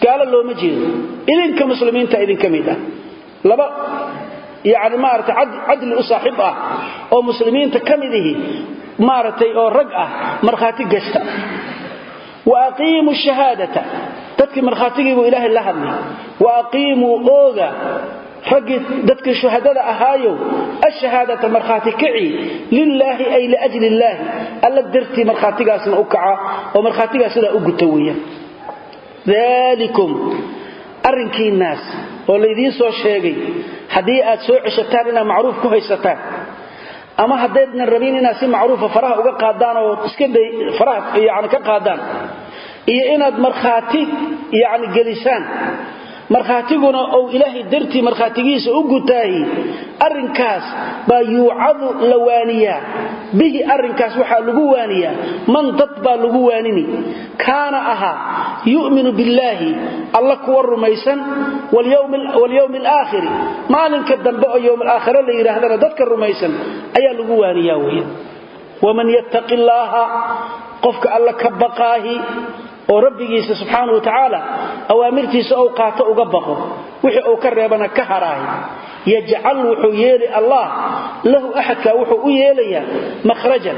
gaalo looma jeedo idinka muslimiinta idinka mid ah laba yani maarata cadli u saaxiib ah oo muslimiinta ka mid ihi maaragtay oo rag ah markhaati gashta wa aqiimuu shahaadata dadkii markhaatigiibuu ilaahay la hadlay wa aqiimuu ooga raggii dadkii shuhadada ahaayow ashahaadata markhaati kaci lilaahi ay liajli illaahi alla dartii markhaatigaasna u kaca oo markhaatigaas sidaa u guta weeyaan daalikum arrinkiinnaas oo laydiin soo sheegay haddii aad soo ceshataan inaad macruuf ku haysataan ama haddaydnan rabin inaad si macruufa faraha uga qaadaan oo iska faraha yani ka qaadaan iyo inaad markhaati yani gelisaan markhaatiguna ou ilaahay dartii markhaatigiisa u gutaahi arrinkaas baa yuucadu la waaniyaa bihi arrinkaas waxaa lagu waaniyaa man dad baa lagu waanini kaana ahaa yu'minu billaahi alla kuwa rumaysan walyowmi alaakhiri maalinka dambe oo yowm alaakhire la yidhaahdana dadka rumaysan ayaa lagu waaniyaa weya waman yattaqi illaaha qofka alla ka baqaahi oo rabbigiisa subxaana wa tacaala awaamirtiisa ou qaato uga baqo wixii uu ka reebana ka haraahi yajcal wuxuu yeeli allah lahu axadkaa wuxuu u yeelayaa mahrajan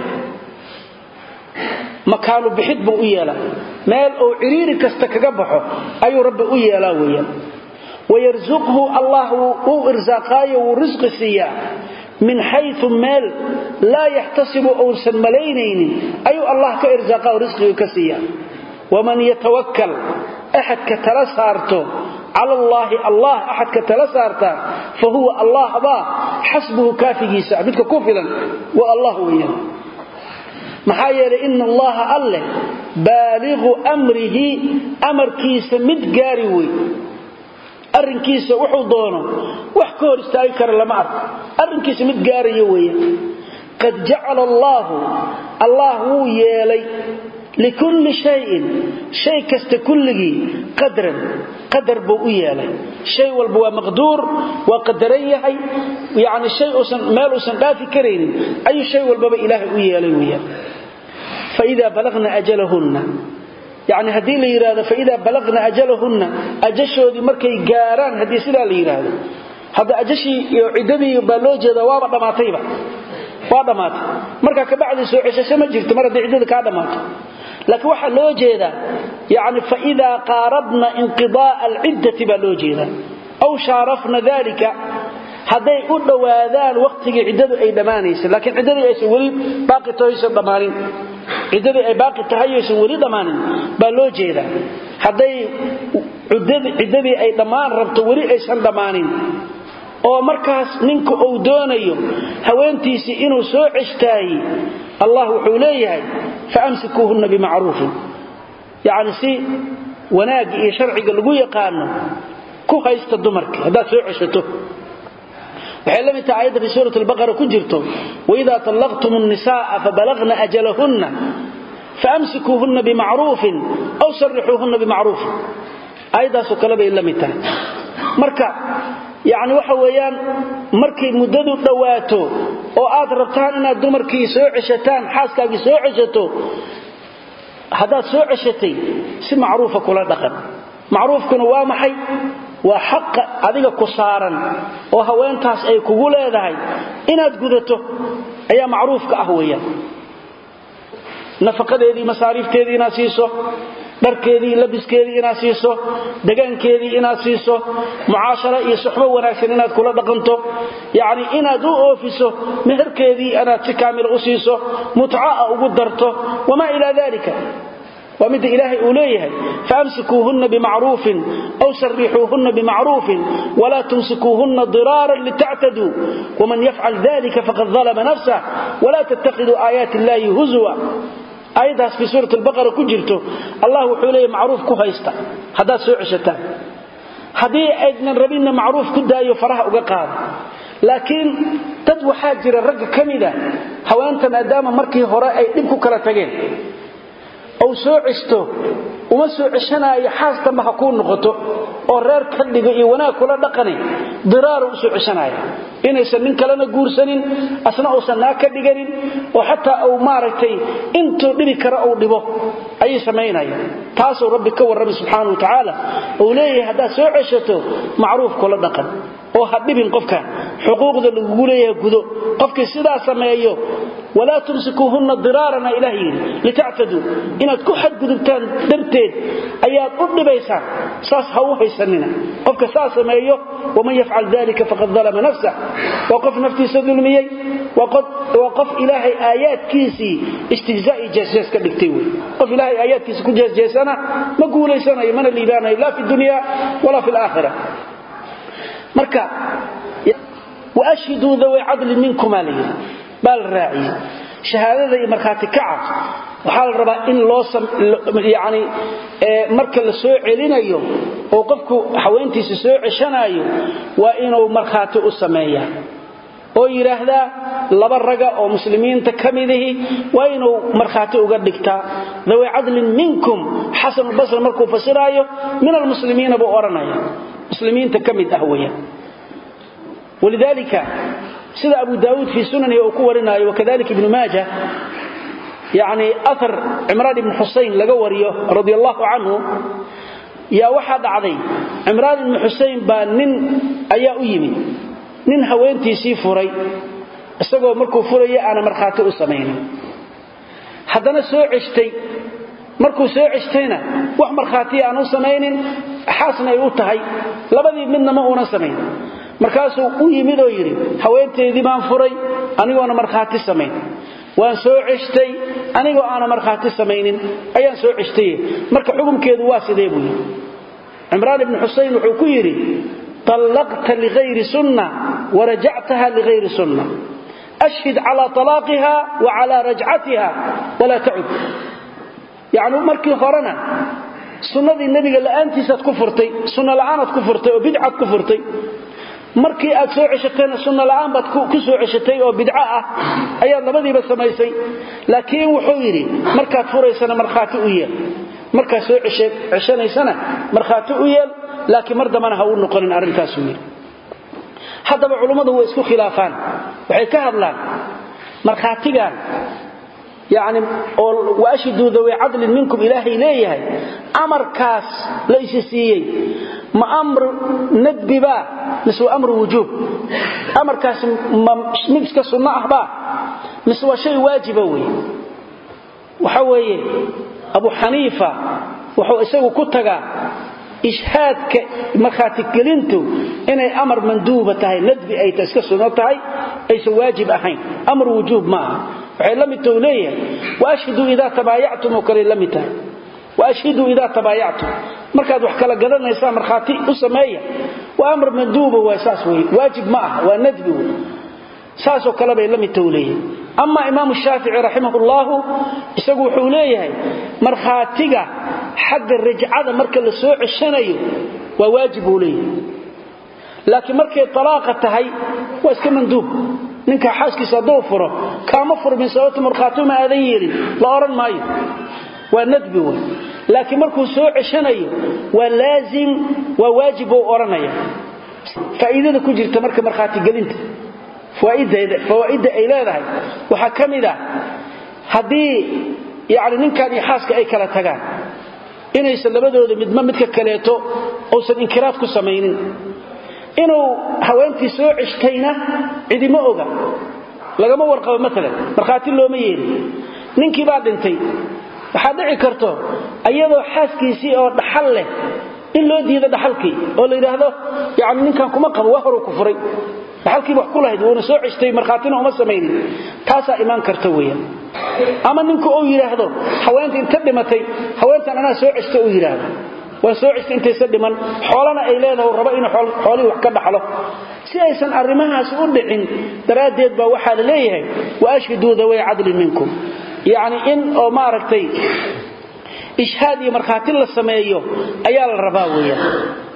makaanu bixid buu u yeelaa meel uu ciriiri kasta kaga baxo ayuu rabbi u yeelaa weeyaan wayarsuqhu allah wuu irsaaqaayo wuu risqi siiyaa min xayu meel laa yaxtasibu uusan malaynaynin ayuu allah ka irsaaqa oo risqiga ka siiya waman yatawakal axadka tala saarto cala allaahi allah axadka tala saartaa fa huwa allah baa xasbuhu kaafigiisa midka ku filan waa allah weeyaan maxaa yeelay ina allaha alleh baaliqu amrihi amarkiisa mid gaari wey arrinkiisa wuxuu doono wax ka hor istaagi kara lama arko arrinkiisa mid gaaraya weeyaan qad jacala allaahu allah wuu yeelay likulli shayin shay kasta kulligii qadran qadar buu u yeelay shay walba waa maqduur waa qadaran yahay yani shay uusan meel uusan dhaafi karaynin ayuu shay walbaba ilaahay u yeelay weeyaan faidaa balagna ajalahunna yani haddii la yidhahdo faidaa balagna ajalahunna ajashoodii markay gaaraan haddii sidaa la yidhaahdo hadda ajashii iyo ciddadii baa loo jeedaa waaba dhammaatayba waa dhammaatay markaa kabacdii soo ceshasho ma jirto mar haddii ciddada kaa dhammaato laakiin waxaa loo jeedaa yani faidaa qaaradna inqidaaa alciddati baa loo jeedaa aw shaarafna dalika hadday u dhowaadaan wakhtigii ciddadu ay dhammaanaysa laakiin ciddadii aysan weli baaqi tahaysan dhammaanin ciddadii ay baaqi tahay aysan weli dhammaanin baa loo jeedaa hadday ciddadii ay dhammaan rabto weli aysan dhammaanin oo markaas ninka uu doonayo haweentiisii inuu soo ceshtaayi allah wuxuu leeyahay faamsikuuhunna bimacruufin yacni si wanaagga iyo sharciga lagu yaqaano ku haysta dumarka haddaad soo ceshato waxay la mid tahay aayadda fi suurat albaqara ku jirto waidaa tallaqtum nnisaaa fabalagna ajalahunna faamsikuuhunna bimacruufin aw sarixuuhunna bimacruufin aayaddaasoo kale bay la mid tahay marka yacni waxa weeyaan markay muddadu dhowaato oo aad rabtaan inaad dumarkii soo ceshataan xaaskaagii soo ceshato haddaad soo ceshatay si macruufa kula dhaqan macruufkuna waa maxay waa xaqa adiga ku saaran oo haweentaas ay kugu leedahay inaad gudato ayaa macruufka ah weeyaan nafaqadeedii masaariifteedii inaad siiso dharkeedii labiskeedii inaad siiso degaankeedii inaad siiso mucaashara iyo suxbo wanaagsan inaad kula dhaqanto yacni inaad u oofiso meherkeedii inaad si kaamila u siiso mutca'a ugu darto wamaa ilaa dalika waa midda ilaahay uu leeyahay faamsikuuhunna bimacruufin aw sarixuuhunna bimacruufin walaa tumsikuuhunna diraaran litactaduu waman yafcal dalika faqad dalama nafsah walaa tattakhiduu aayaati illaahi huzwa aayaddaas fii suurat albaqara ku jirto allah wuxuu leeyahy macruuf ku haysta haddaad soo ceshataan haddii aydnan rabinna macruuf ku daayo faraha uga qaada laakiin dad waxaa jira ragga ka mida haweenta maadaama markii hore ay dhib ku kala tageen ou soo cesto uma soo ceshanaayo xaas damba ha kuu noqoto oo reer ka dhigo iyo wanaag kula dhaqani diraaru u soo ceshanaya inaysan nin kalena guursanin asna uusan naag ka dhiganin oo xataa uu maaragtay intuu dhibi karo uu dhibo ayay samaynayaan taasuu rabbi ka warramay subxaana wa tacaala uu leeyahay haddaad soo ceshato macruuf kula dhaqan oo ha dhibin qofkan xuquuqda lagugu leeyahay gudo qofkii sidaa sameeyo walaa tumsikuuhunna diraarana ilaah yidhi litactaduu inaad ku xadgudubtaan darteed ayaad u dhibaysaan saas ha u haysanina qofka saa sameeyo waman yafcal dalika faqad dalama nafsah waa qof naftiisa dulmiyey waa qof ilaahay aayaadkiisii istihzaa'i jeesjees ka dhigtay wey qof ilaahay aayaadkiisa ku jeesjeesana ma guulaysanayo mana liibaanayo laa fi dunya walaa fi laakhira marka waashhiduu daway cadlin minkumaa la yidhi baa la raaciyey shahaadada iyo markhaati kaca waxaa la rabaa in loo yani marka la soo celinayo oo qofku haweentiisa soo ceshanaayo waa inuu markhaati u sameeyaa oo yidhaahdaa laba raga oo muslimiinta ka midihi waa inuu markhaati uga dhigtaa daway cadlin minkum xasanulbasri markuu fasiraayo min almuslimiina buu odhanaya muslimiinta ka mid ah weyaan walidaalika sida abu daawuud fii sunanihi uu ku warinaayo wakadalika ibnu maaja yani aar cimraan ibni xusayn laga wariyo radi allahu canhu yaa waxaa dhacday cimraan ibni xusayn baa nin ayaa u yimid nin haweentiisii furay isagoo markuu furaya aana markhaati u samaynin haddana soo ceshtay markuu soo ceshtayna wax markhaatiya aan u samaynin xaasna ay u tahay labadii midna ma uunan samayn markaasuu u yimid oo yidhi haweenteydii baan furay anigoona markhaati samayn waan soo ceshtay anigoo aana markhaati samaynin ayaan soo ceshtaye marka xukumkeedu waa sidee buu yidhi cimraan ibni xusayn wuxuu ku yidhi طلقت لغير سنة ورجعتها لغير سنة أشهد على طلاقها وعلى رجعتها ولا تعد يعني مركي هرنا سنة النبي قال أنت ستكفرتي سنة الآن كفرتي وبدعة كفرتي markii aad soo ceshatayna sunna la'aan baad ku soo ceshatay oo bidco ah ayaad labadiiba samaysay laakiin wuxuu yidhi markaad furaysana markhaati u yeel markaad soo ceshanaysana markhaati u yeel laakiin mar dambana ha u noqonin arrintaasuu yidhi haddaba culummadu way isku khilaafaan waxay ka hadlaan markhaatigan yani oo waashhiduu daway cadlin minkum ilaahay leeyahay amarkaas la isi siiyey ma amr nadbibaa mise waa amru wujuub amarkaas ma mid iska sunno ahbaa mise waa shay waajiba weeye waxa weeye abu xaniifa wuxuu isagu ku tagaa ishhaadka markhaatigelintu inay amar manduuba tahay nadbi ay iska sunno tahay aysan waajib ahayn amr wujuub ma aha waxay la mid tahu leeyahay waashhiduu idaa tabaayactum oo kale la mid tahay waashhiduu idaa tabaayactum markaad wax kala gadanaysaa markhaati u sameeya waa amar manduuba waa saas wey waajib ma aha waa nadbi wey saasoo kale bay la mid tahu leeyahay ama imaamu shaafici raximahullahu isagu wuxuu leeyahay markhaatiga xagga rajcada marka la soo ceshanayo waa waajib buu leeyahay laakiin markay talaaqa tahay waa iska manduub ninka xaaskiisa hadduu furo kaama furmin sababta markhaatuma aadan yeelin la odhan maayo waa nadbi wey laakiin markuu soo ceshanayo waa laazim waa waajib buu odhanaya faa'iidada ku jirta marka markhaatigelinta fawaa'idda ay leedahay waxaa ka mid ah haddii yani ninkan iyo xaaska ay kala tagaan inaysan labadooda midma midka kaleeto uusan inkiraad ku samaynin inuu haweentii soo ceshtayna cidima oga lagama warqabo maalan markhaati looma yeelin ninkii baa dhintay waxaa dhici karto iyadoo xaaskiisii oo dhaxal leh in loo diido dhaxalkii oo la yidhaahdo yani ninkan kuma qabo waa horuu ku furay dhaxalkiiba wax ku lahayd wuuna soo ceshtay markhaatina uma samaynin taasaa imaan karta weeyaan ama ninku uu yidhaahdo haweenta inta dhimatay haweentan anaa soo ceshta uu yidhaahdo waan soo cestay intaysa dhiman xoolana ay leedahay rabo inuu xoolihii wax ka dhaxlo si aysan arrimahaasi u dhicin daraaddeed baa waxaa la leeyahay wa ashhiduu daway cadlin minkum yacni in oo maaragtay ishhaad iyo markhaati la sameeyo ayaa la rabaa weeyaan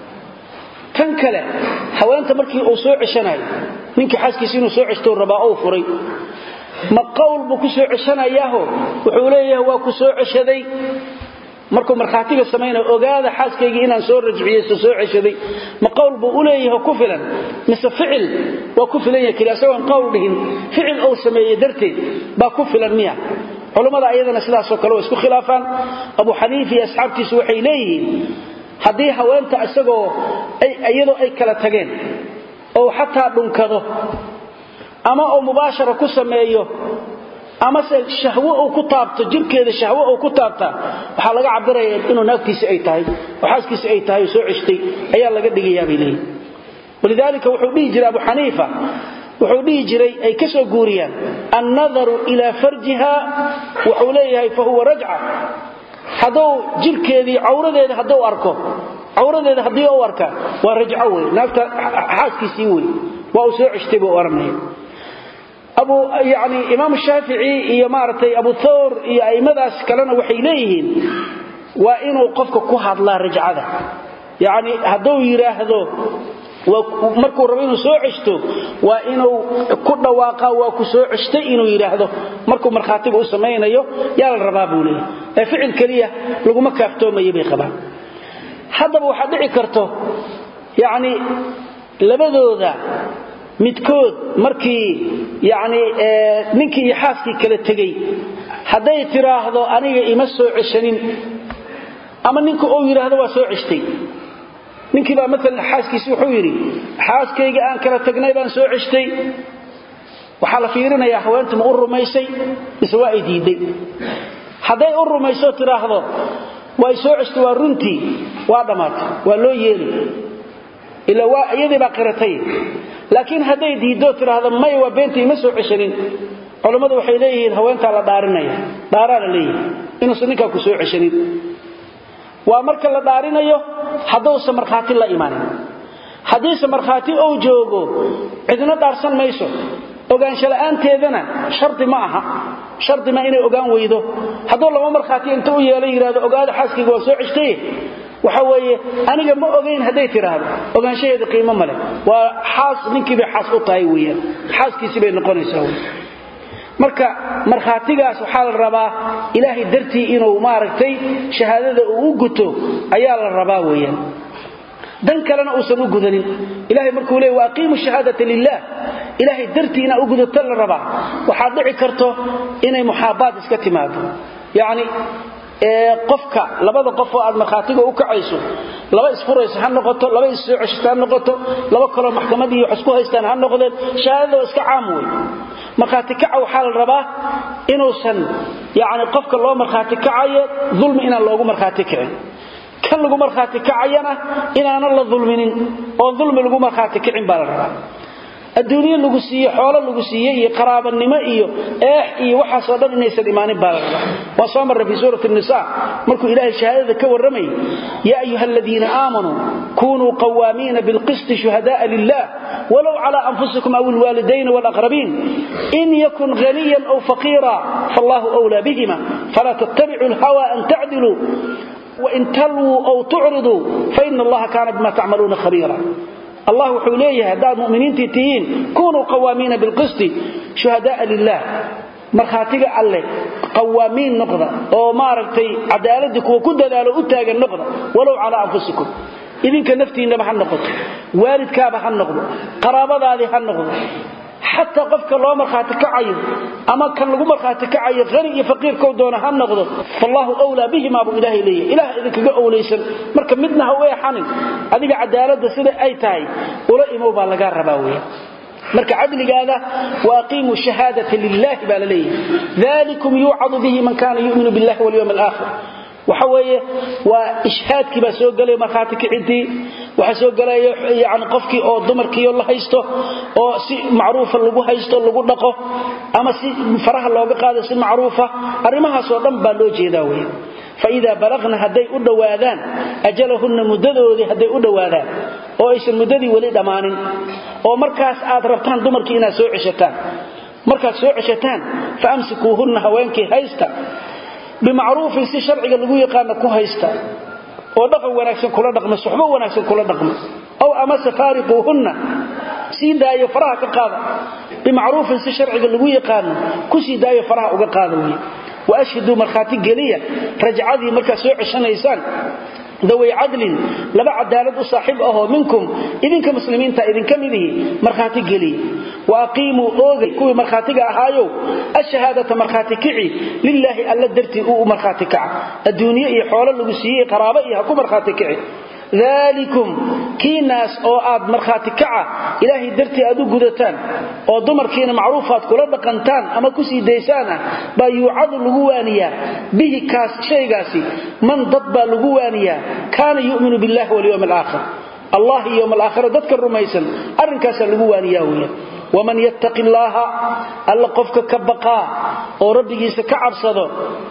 tan kale haweenta markii uu soo ceshanayo ninkii xaaskiisa inuu soo ceshtou rabaa ou furay ma qowl buu ku soo ceshanayaaho wuxuu leeyahay waa ku soo ceshaday markuu markhaatiga samaynaya ogaada xaaskaygii inaan soo rajciyeyso soo ceshaday ma qowl buu u leeyahay ku filan mise ficil waa ku filan yahay keli asagoon qowl dhihin ficil ou sameeye darteed baa ku filan miya culummada ayadana sidaasoo kale waa isku khilaafaan abu xaniifa iyo asxaabtiisu waxay leeyihiin haddii haweenta isagoo iyadoo ay kala tageen oo xataa dhunkado ama uu mubaashara ku sameeyo amase shahwo uu ku taabto jirkeeda shahwo uu ku taabtaa waxaa laga cabiraya inuu naagtiisi ay tahay oo xaaskiisi ay tahay oo soo ceshtay ayaa laga dhigayaa bay leeyihin walidaalika wuxuu dhihi jiray abu xaniifa wuxuu dhihi jiray ay ka soo guuriyaan annadaru ilaa farjiha wuxuu leeyahay fa huwa rajca hadduu jirkeedii cawradeeda hadduu arko cawradeeda haddii u arka waa rajco wey naagta xaaskiisii wey waa uu soo ceshtay buu oranaya abu yani imaam shaafici iyo maaragtay abu thawr iyo a'immadaas kalena waxay leeyihiin waa inuu qofka ku hadlaa rajcada yacni hadduu yidhaahdo markuu rabo inuu soo ceshto waa inuu ku dhawaaqa waa ku soo ceshtay inuu yidhaahdo markuu markhaatiga u samaynayo yaa la rabaa buu leeyahy ee ficil keliya laguma kaaftoomayo bay qabaan haddaba waxaa dhici karto yacni labadooda midkood markii yacni ninkii iyo xaaskii kala tegey hadday tidhaahdo aniga ima soo ceshanin ama ninka uu yidhaahdo waa soo ceshtay ninkii baa maalan xaaskiisi wuxuu yidhi xaaskayga aan kala tagnay baan soo ceshtay waxaa la fiirinayaa haweenta ma u rumaysay mise waa ay diidday hadday u rumayso tidhaahdo waa y soo ceshtay waa runtii waa dhammaatay waa loo yeeli ila waa iyadii baa qiratay laakiin hadday diiddo tidhaahdo may waa beenta ima soo ceshanin culammadu waxay leeyihiin haweentaa la dhaarinaya dhaaraa la leeyihi inuusan ninkaa ku soo ceshanin waa marka la dhaarinayo hadduusan markhaati la imanin haddiise markhaati ou joogo cidna dhaarsan mayso ogaansho la'aanteedana shardi ma aha shardi ma inay ogaan weydo hadduu laba markhaati inta u yeelo yidhahdo ogaada xaaskayga waa soo ceshtaye waxa weeye aniga ma ogayn hadday tidhaahdo ogaanshaheeda qiimo ma leh waa xaas ninkii bay xaas u tahay weeyaan xaaskiisii bay noqonaysaa wey marka markhaatigaas waxaa la rabaa ilaahay dartii inuu maaragtay shahaadada uu u guto ayaa la rabaa weeyaan dan kalena uusan u gudanin ilahay markuu leey waaqiimu shahaadata lilah ilaahay dartii inaa u gudato la rabaa waxaad dhici karto inay muxaabaad iska timaado yacni qofka labada qof oo aad markhaatiga u kacayso laba isfurayso ha noqoto laba issoo ceshata ha noqoto laba kaloo maxkamad iyo wax isku haystaan ha noqdeen shahaadada waa iska caam wey markhaati kaca waxaa la rabaa inuusan yani qofka loo markhaati kacayo dulmi inaan loogu markhaati kicin kan lagu markhaati kacayana inaanan la dulminin oon dulmi lagu markhaati kicin baa la rabaa adduunye lagu siiye xoolo lagu siiye iyo qaraabanimo iyo eex iyo waxaasoo dhan inaysan imaanin baa la rabaa waa soo marra fii suurati nisa markuu ilaahay shahaadada ka warramayay yaa ayuha aladiina aamanuu kunuu qawaamiina bilqisti shuhada'a lilah walow cala anfusikum aw ilwaalidayn walaqrabiin in yakun haniyan aw faqiira faallahu wlaa bihima falaa tattabicu lhawa an tacdiluu wain talwuu aw tucriduu faina allaha kaana bima tacmaluuna khabiira allah wuxuu leeyahay haddaad muminiintii tihiin kunuu qawaamiina bilqisti shuhada'a lilah markhaatiga alleh qawaamiin noqda oo maaragtay cadaaladii kuwa ku dadaalo u taagan noqda walow calaa anfusikum idinka naftiinnaba ha noqoto waalidkaaba ha noqdo qaraabadaadii ha noqdo xataa qofka loo markhaati kacayo ama kan lagu markhaati kacayo hani iyo faqiirkou doona ha noqdo fallaahu wlaa bihimaa buu ilaahay leeyahy ilaah idinkaga owlaysan marka midna ha u eexanin adiga cadaaladda sida ay tahay ula imow baa lagaa rabaa weya marka cadligaada waaqiimuu shahaadata lilahi baa la leeyahay dalikum yuucadu bihi man kana yuminu billahi walyowm alaakhir waxa weeye waa ishhaadkii baa soo gelaya markhaati kicintii waxaa soo gelaya yani qofkii oo dumarkiio la haysto oo si macruufa lagu haysto lagu dhaqo ama si faraha looga qaado si macruufa arrimahaasoo dhan baa loo jeedaa wey faidaa balaqna hadday u dhowaadaan ajalahunna muddadoodii hadday u dhowaadaan oo aysan muddadii weli dhammaanin oo markaas aad rabtaan dumarkii inaad soo ceshataan markaad soo ceshataan fa amsikuuhunna haweenkii haysta bimacruufin si sharciga lagu yaqaana ku haysta oo dhaqan wanaagsan kula dhaqma suxbo wanaagsan kula dhaqma ow amase faariquuhunna sii daayo faraha ka qaada bimacruufin si sharciga lagu yaqaano ku sii daayo faraha uga qaada wey wa ashhiduu markhaati geliya rajcadii markaad soo ceshanaysaan daway cadlin laba cadaalad u saaxiib ahoo minkum idinka muslimiinta idinka midihi markhaati geliya wa aqiimuu oogay kuwii markhaatiga ahaayow ashahaadata markhaati kici lilaahi alla dartii uu markhaati kaca adduunye iyo xoolo lagu siiyey qaraabo iyo ha ku markhaati kici dalikum kiinaas oo aad markhaati kaca ilaahay dartii aad u gudataan oo dumarkiina macruufaad kula dhaqantaan ama ku sii daysaan ah baa yuucadu lagu waaniyaa bihi kaas shaygaasi man dad baa lagu waaniyaa kaana yu'minu billahi walyowm alaakhir allah iyo yowm alaakhira dadka rumaysan arrinkaasaa lagu waaniyaa weya waman yattaqi illaaha alla qofka ka baqaa oo rabbigiisa ka cabsado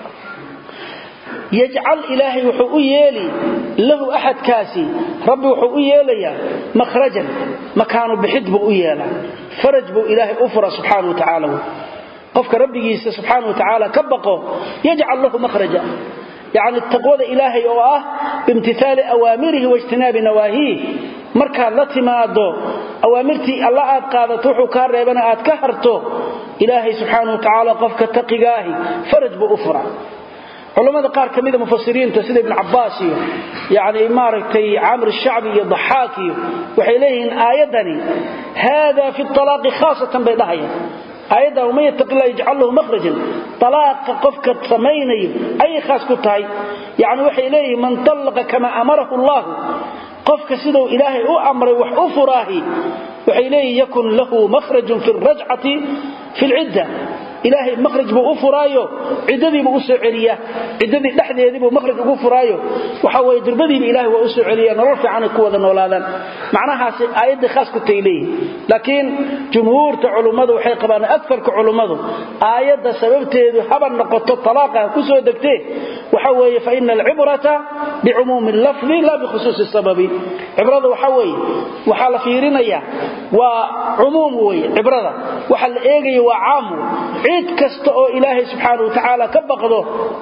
yajcal ilaahay wuxuu u yeeli lahu axadkaasi rabbi wuxuu u yeelayaa mahrajan makaanu bixid buu u yeelaa faraj buu ilaahay u fura subxaana watacaala qofka rabbigiisa subxaana watacaala ka baqo yajcal lahu mahraja yacni taqwada ilaahay oo ah biimtithaali awaamirihi waijtinaabi nawaahiih markaad la timaado awaamirtii alla aad qaadato wuxuu kaa reebana aad ka harto ilaahay subxaana watacaala qofka taqigaahi faraj buu u fura culamada qaar ka mida mufasiriinta sida ibn cabaas iyo yani maaragtay camr shacbi iyo daxaak iyo waxay leeyihiin aayadani hada fi alaaqi khaasatan bay dhahayaan aayaddan waman yattaqi illah yajcal lahu mahrajan alaaqa qofka samaynayo ayay khaas ku tahay yani waxay leeyihiin man tallaqa kama amarahu allahu qofka siduu ilaahay u amray wax u furaahi waxay leeyihin yakun lahu mahrajun fi rajcati fi lcidda ilaahay mahraj buu u furaayo ciddadiibuu u soo celiyaa ciddadii dhexdeediibuu mahraj ugu furaayo waxa weye durbadiiba ilahay waa u soo celiya nolol fiicanay ku wada noolaadaan macnahaasi aayaddii khaas ku tay leeyihin laakiin jumhuurta culummadu waxay qabaan afarka culummadu aayadda sababteedu haba noqoto talaaqa ku soo degtee waxa weeye fa ina alcibrata bicumuumi lafdi laa bikhusuusi sababi cibrada waxa weeye waxaa la fiirinaya waa cumuum weye cibrada waxa la eegaya waa caam cid kasta oo ilaahay subxaana wa tacaala ka baqdo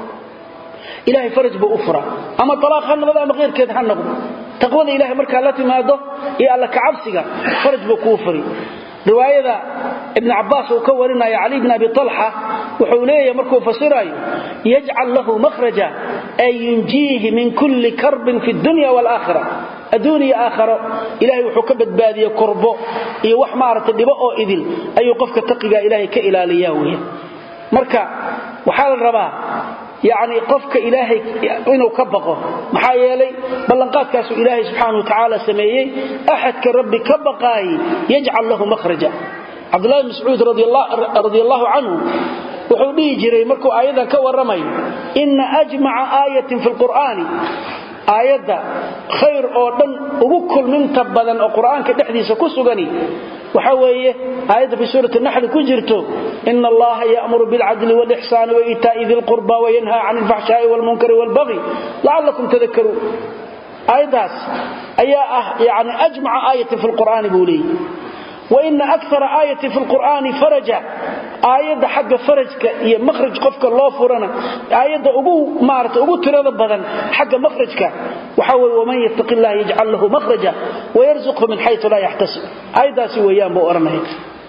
ilahay faraj buu u fura ama alaaq ha noqdo ama keyrkeed ha noqdo taqwada ilahay markaa la timaado iyo alla kacabsiga faraj buu kuu furi riwaayada ibn cabaas uu ka warinaya cali bn abi alxa wuxuu leeyahay markuu fasiraayo yajcal lahu mahraja ay yunjiihi min kulli karbin fi dunya waalaakhira adduuniya aakharo ilahay wuxuu ka badbaadiye korbo iyo wax maaragtay dhibo oo idil ayuu qofka taqiga ilaahay ka ilaaliyaa weya marka waxaa la rabaa yacni qofka ilaahay inuu ka baqo maxaa yeelay ballanqaadkaasuu ilaahay subxaana wa tacaala sameeyey axadka rabbi ka baqaayi yajcal lahu mahraja cabdullahi bn mascuud radi allahu canhu wuxuu dhihi jiray markuu aayadan ka warramayo ina ajmaca aayatin fi lqur'aani aayadda khayr oo dhan ugu kulminta badan oo qur'aanka dhexdiisa ku sugani waxa weeye aayadda fi suurati naxli ku jirto ina allaha ya'muru bilcadli wاlixsaani waitaa'i di lqurba wayanha can alfaxshaa'i wاlmunkari wاlbagyi lacallakum tadakaruun aayaddaas ayaa ah yani ajmaca aayatin fi lqur'aani buu leeyahy waina akara aayatin fi lqur'aani faraja aayadda xagga farajka iyo mahraj qofka loo furana aayadda ugu maarata ugu tirada badan xagga mahrajka waxa weye waman yattaqi illaha yajcal lahu mahraja wayarzuqhu min xayu laa yaxtasib aayaddaasi weeyaan buu odhanaya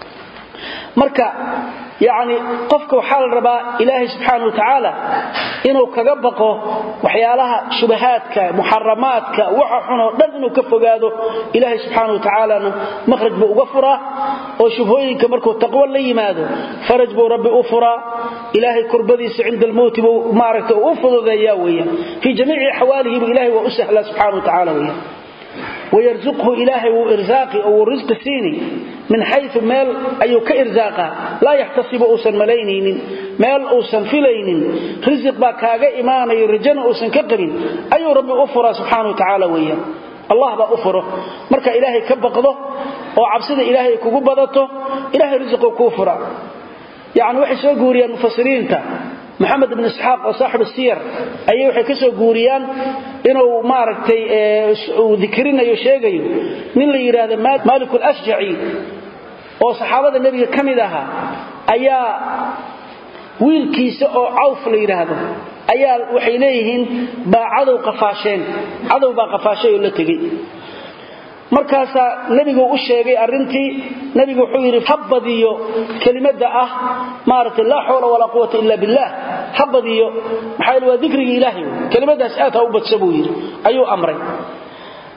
marka yani qofka waxaa la rabaa ilaahay subxaana wa tacaala inuu kaga baqo waxyaalaha shubahaadka muxaramaadka waxa xunoo dhan inuu ka fogaado ilaahay subxaana wa tacaalana mahraj buu uga furaa oo shubhooyinka markuu taqwo la yimaado faraj buu rabbi u furaa ilaahay kurbadiisa cinda almowti buu maaragta u fududeeyaa weeyaan fii jamiici axwaalihi buu ilahay waa u sahlaa subxana wa tacala weeyaan wayarzuqhu ilaahay wuu irsaaqi oo wuu risqi siini min xayu meel ayuu ka irsaaqaa laa yaxtasibu uusan malaynaynin meel uusan filaynin risiq baa kaaga imaanayo rajana uusan ka qabin ayuu rabbi u furaa subxaana wa tacaala weeyaan allah baa u furo marka ilaahay ka baqdo oo cabsida ilaahay kugu badato ilahay risiquu kuu furaa yacni waxay soo guuriyaan mufasiriinta maxamed ibn isxaaq oo saaxibu siyar ayay waxay ka soo guuriyaan inuu maaragtay uu dikrinayo sheegayo nin la yidhaahdo maalik alashjaci oo saxaabada nebiga ka mid ahaa ayaa wiilkiisa oo cawf la yidhaahdo ayaa waxay leeyihiin baa cadow qafaasheen cadow baa qafaashay oo la tegey markaasaa nebigu u sheegay arrintii nebigu wuxuu yidhi ha badiyo kelimada ah maaragtay laa xawla walaa quwata ila billah ha badiyo maxaa waa dikrigii ilaahay kelimadaas aad ha u badsa buu yidhi ayuu amray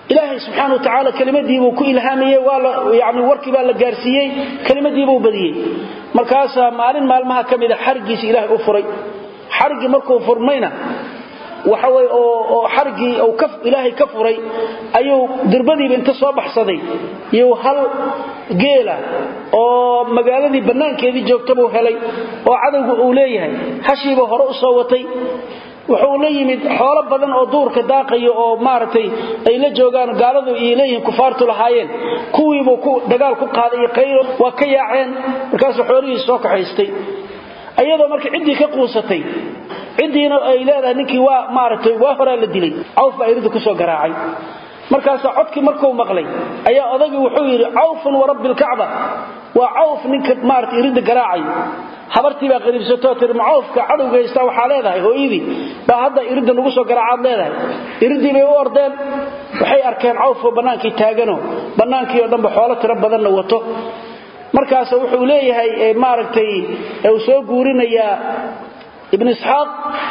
ilaahay subxaana wa tacaala kelimadiibuu ku ilhaamayey yani warkii baa la gaarsiiyey kelimadiibuu badiyey markaasaa maalin maalmaha ka mida xarigiisi ilaahay u furay xariggii markuu furmayna waxawey oo xarigii ilaahay ka furay ayuu durbadiiba inta soo baxsaday iyuu hal geela oo magaaladii bannaankeedii joogta buu helay oo cadowga uu leeyahay hashiiba hore u soo watay wuxuu la yimid xoolo badan oo duurka daaqayo oo maaragtay ay la joogaan gaaladu iyo leeyihiin kufaartu lahaayeen kuwiibuu dagaal ku qaaday iyo qaylo waa ka yaaceen markaasuu xoolihiisi soo kaxaystay ayadoo marka ciddii ka quusatay ciddiina ay leedahay ninkii waa maaragtay waa horaa la dilay cawf baa iridda kusoo garaacay markaasaa codkii markuu maqlay ayaa odagii wuxuu yidhi cawfun warabbi lkacba waa cawf ninka maarata iridda garaacayo habartii baa qariibsatoo tii macawfka cadowga haystaa waxaa leedahay hooyadii baa hadda iridda nagu soo garaacaad leedahay iriddii bay u ordeen waxay arkeen cawfoo bannaankii taagano bannaankii oo dhanba xoolo tiro badanna wato markaas wuxuu leeyahay maaragtay uu soo guurinayaa ibn isxaaq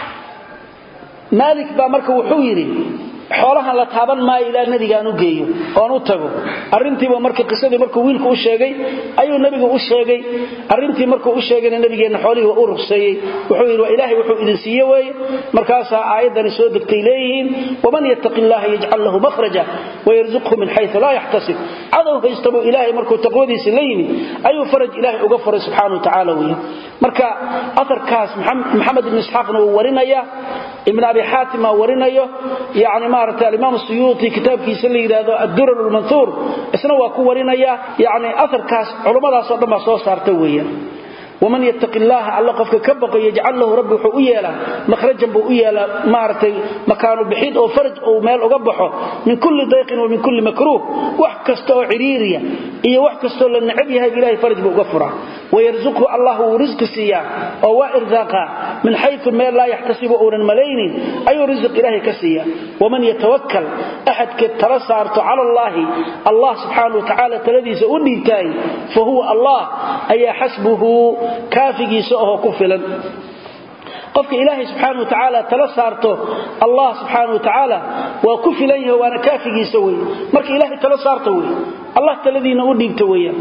maalik baa marka wuxuu yidhi xoolahan la taaban maayo ilaa nebigaan u geeyo oon u tago arrintiiba marka qisadii markuu wiilku u sheegay ayuu nebigu u sheegay arrintii markuu u sheegayna nebigeenna xoolihii waa u rugseeyey wuxuu yidhi waa ilaahay wuxuu idin siiye weeye markaasaa aayaddani soo degtay leeyihiin waman yattaqi illaha yajcal lahu makhraja wayarzuqhu min xayu laa yaxtasib cadow haysta buu ilaahay markuu taqwadiisi la yimid ayuu faraj ilaahay uga furay subxaana wa tacaala weeye marka aarkaas maxamed ibn isxaaqna wuu warinaya ibn abi xaatim aa warinayo yani maarata alimaam suyuuti kitaabkiisa la yidhaahdo addurar lmanhuur isna waa ku warinaya yani aarkaas culummadaasoo dhan baa soo saarta weeyaan waman yattaqi illaaha alla qofka ka baqo yajcal lahu rabbi wuxuu u yeelaa mahrajan buu u yeelaa maaragtay makaanu bixid oo faraj uu meel uga baxo min kulli dayqin wa min kulli makruuh wax kasta oo ciriiriya iyo wax kastoo la necab yahay ilahay faraj buu uga furaa wayarzuqhu allah wuu risqi siiyaa oo waa irsaaqaa min xayu meel laa yaxtasibu uunan malaynin ayuu risiq ilaahay ka siiya waman yatawakkal axadka tala saarto cala allaahi allah subxaana wa tacaala taladiisa u dhiibtaay fa huwa allah ayaa xasbuhu kaafigiisa ahoo ku filan qofka ilaahay subxaana wa tacaala tala saarto allah subxaana wa tacaala waa ku filan yahay waana kaafigiisa wey marka ilaahay tala saarta wey allah taladiina u dhiibta weeyaan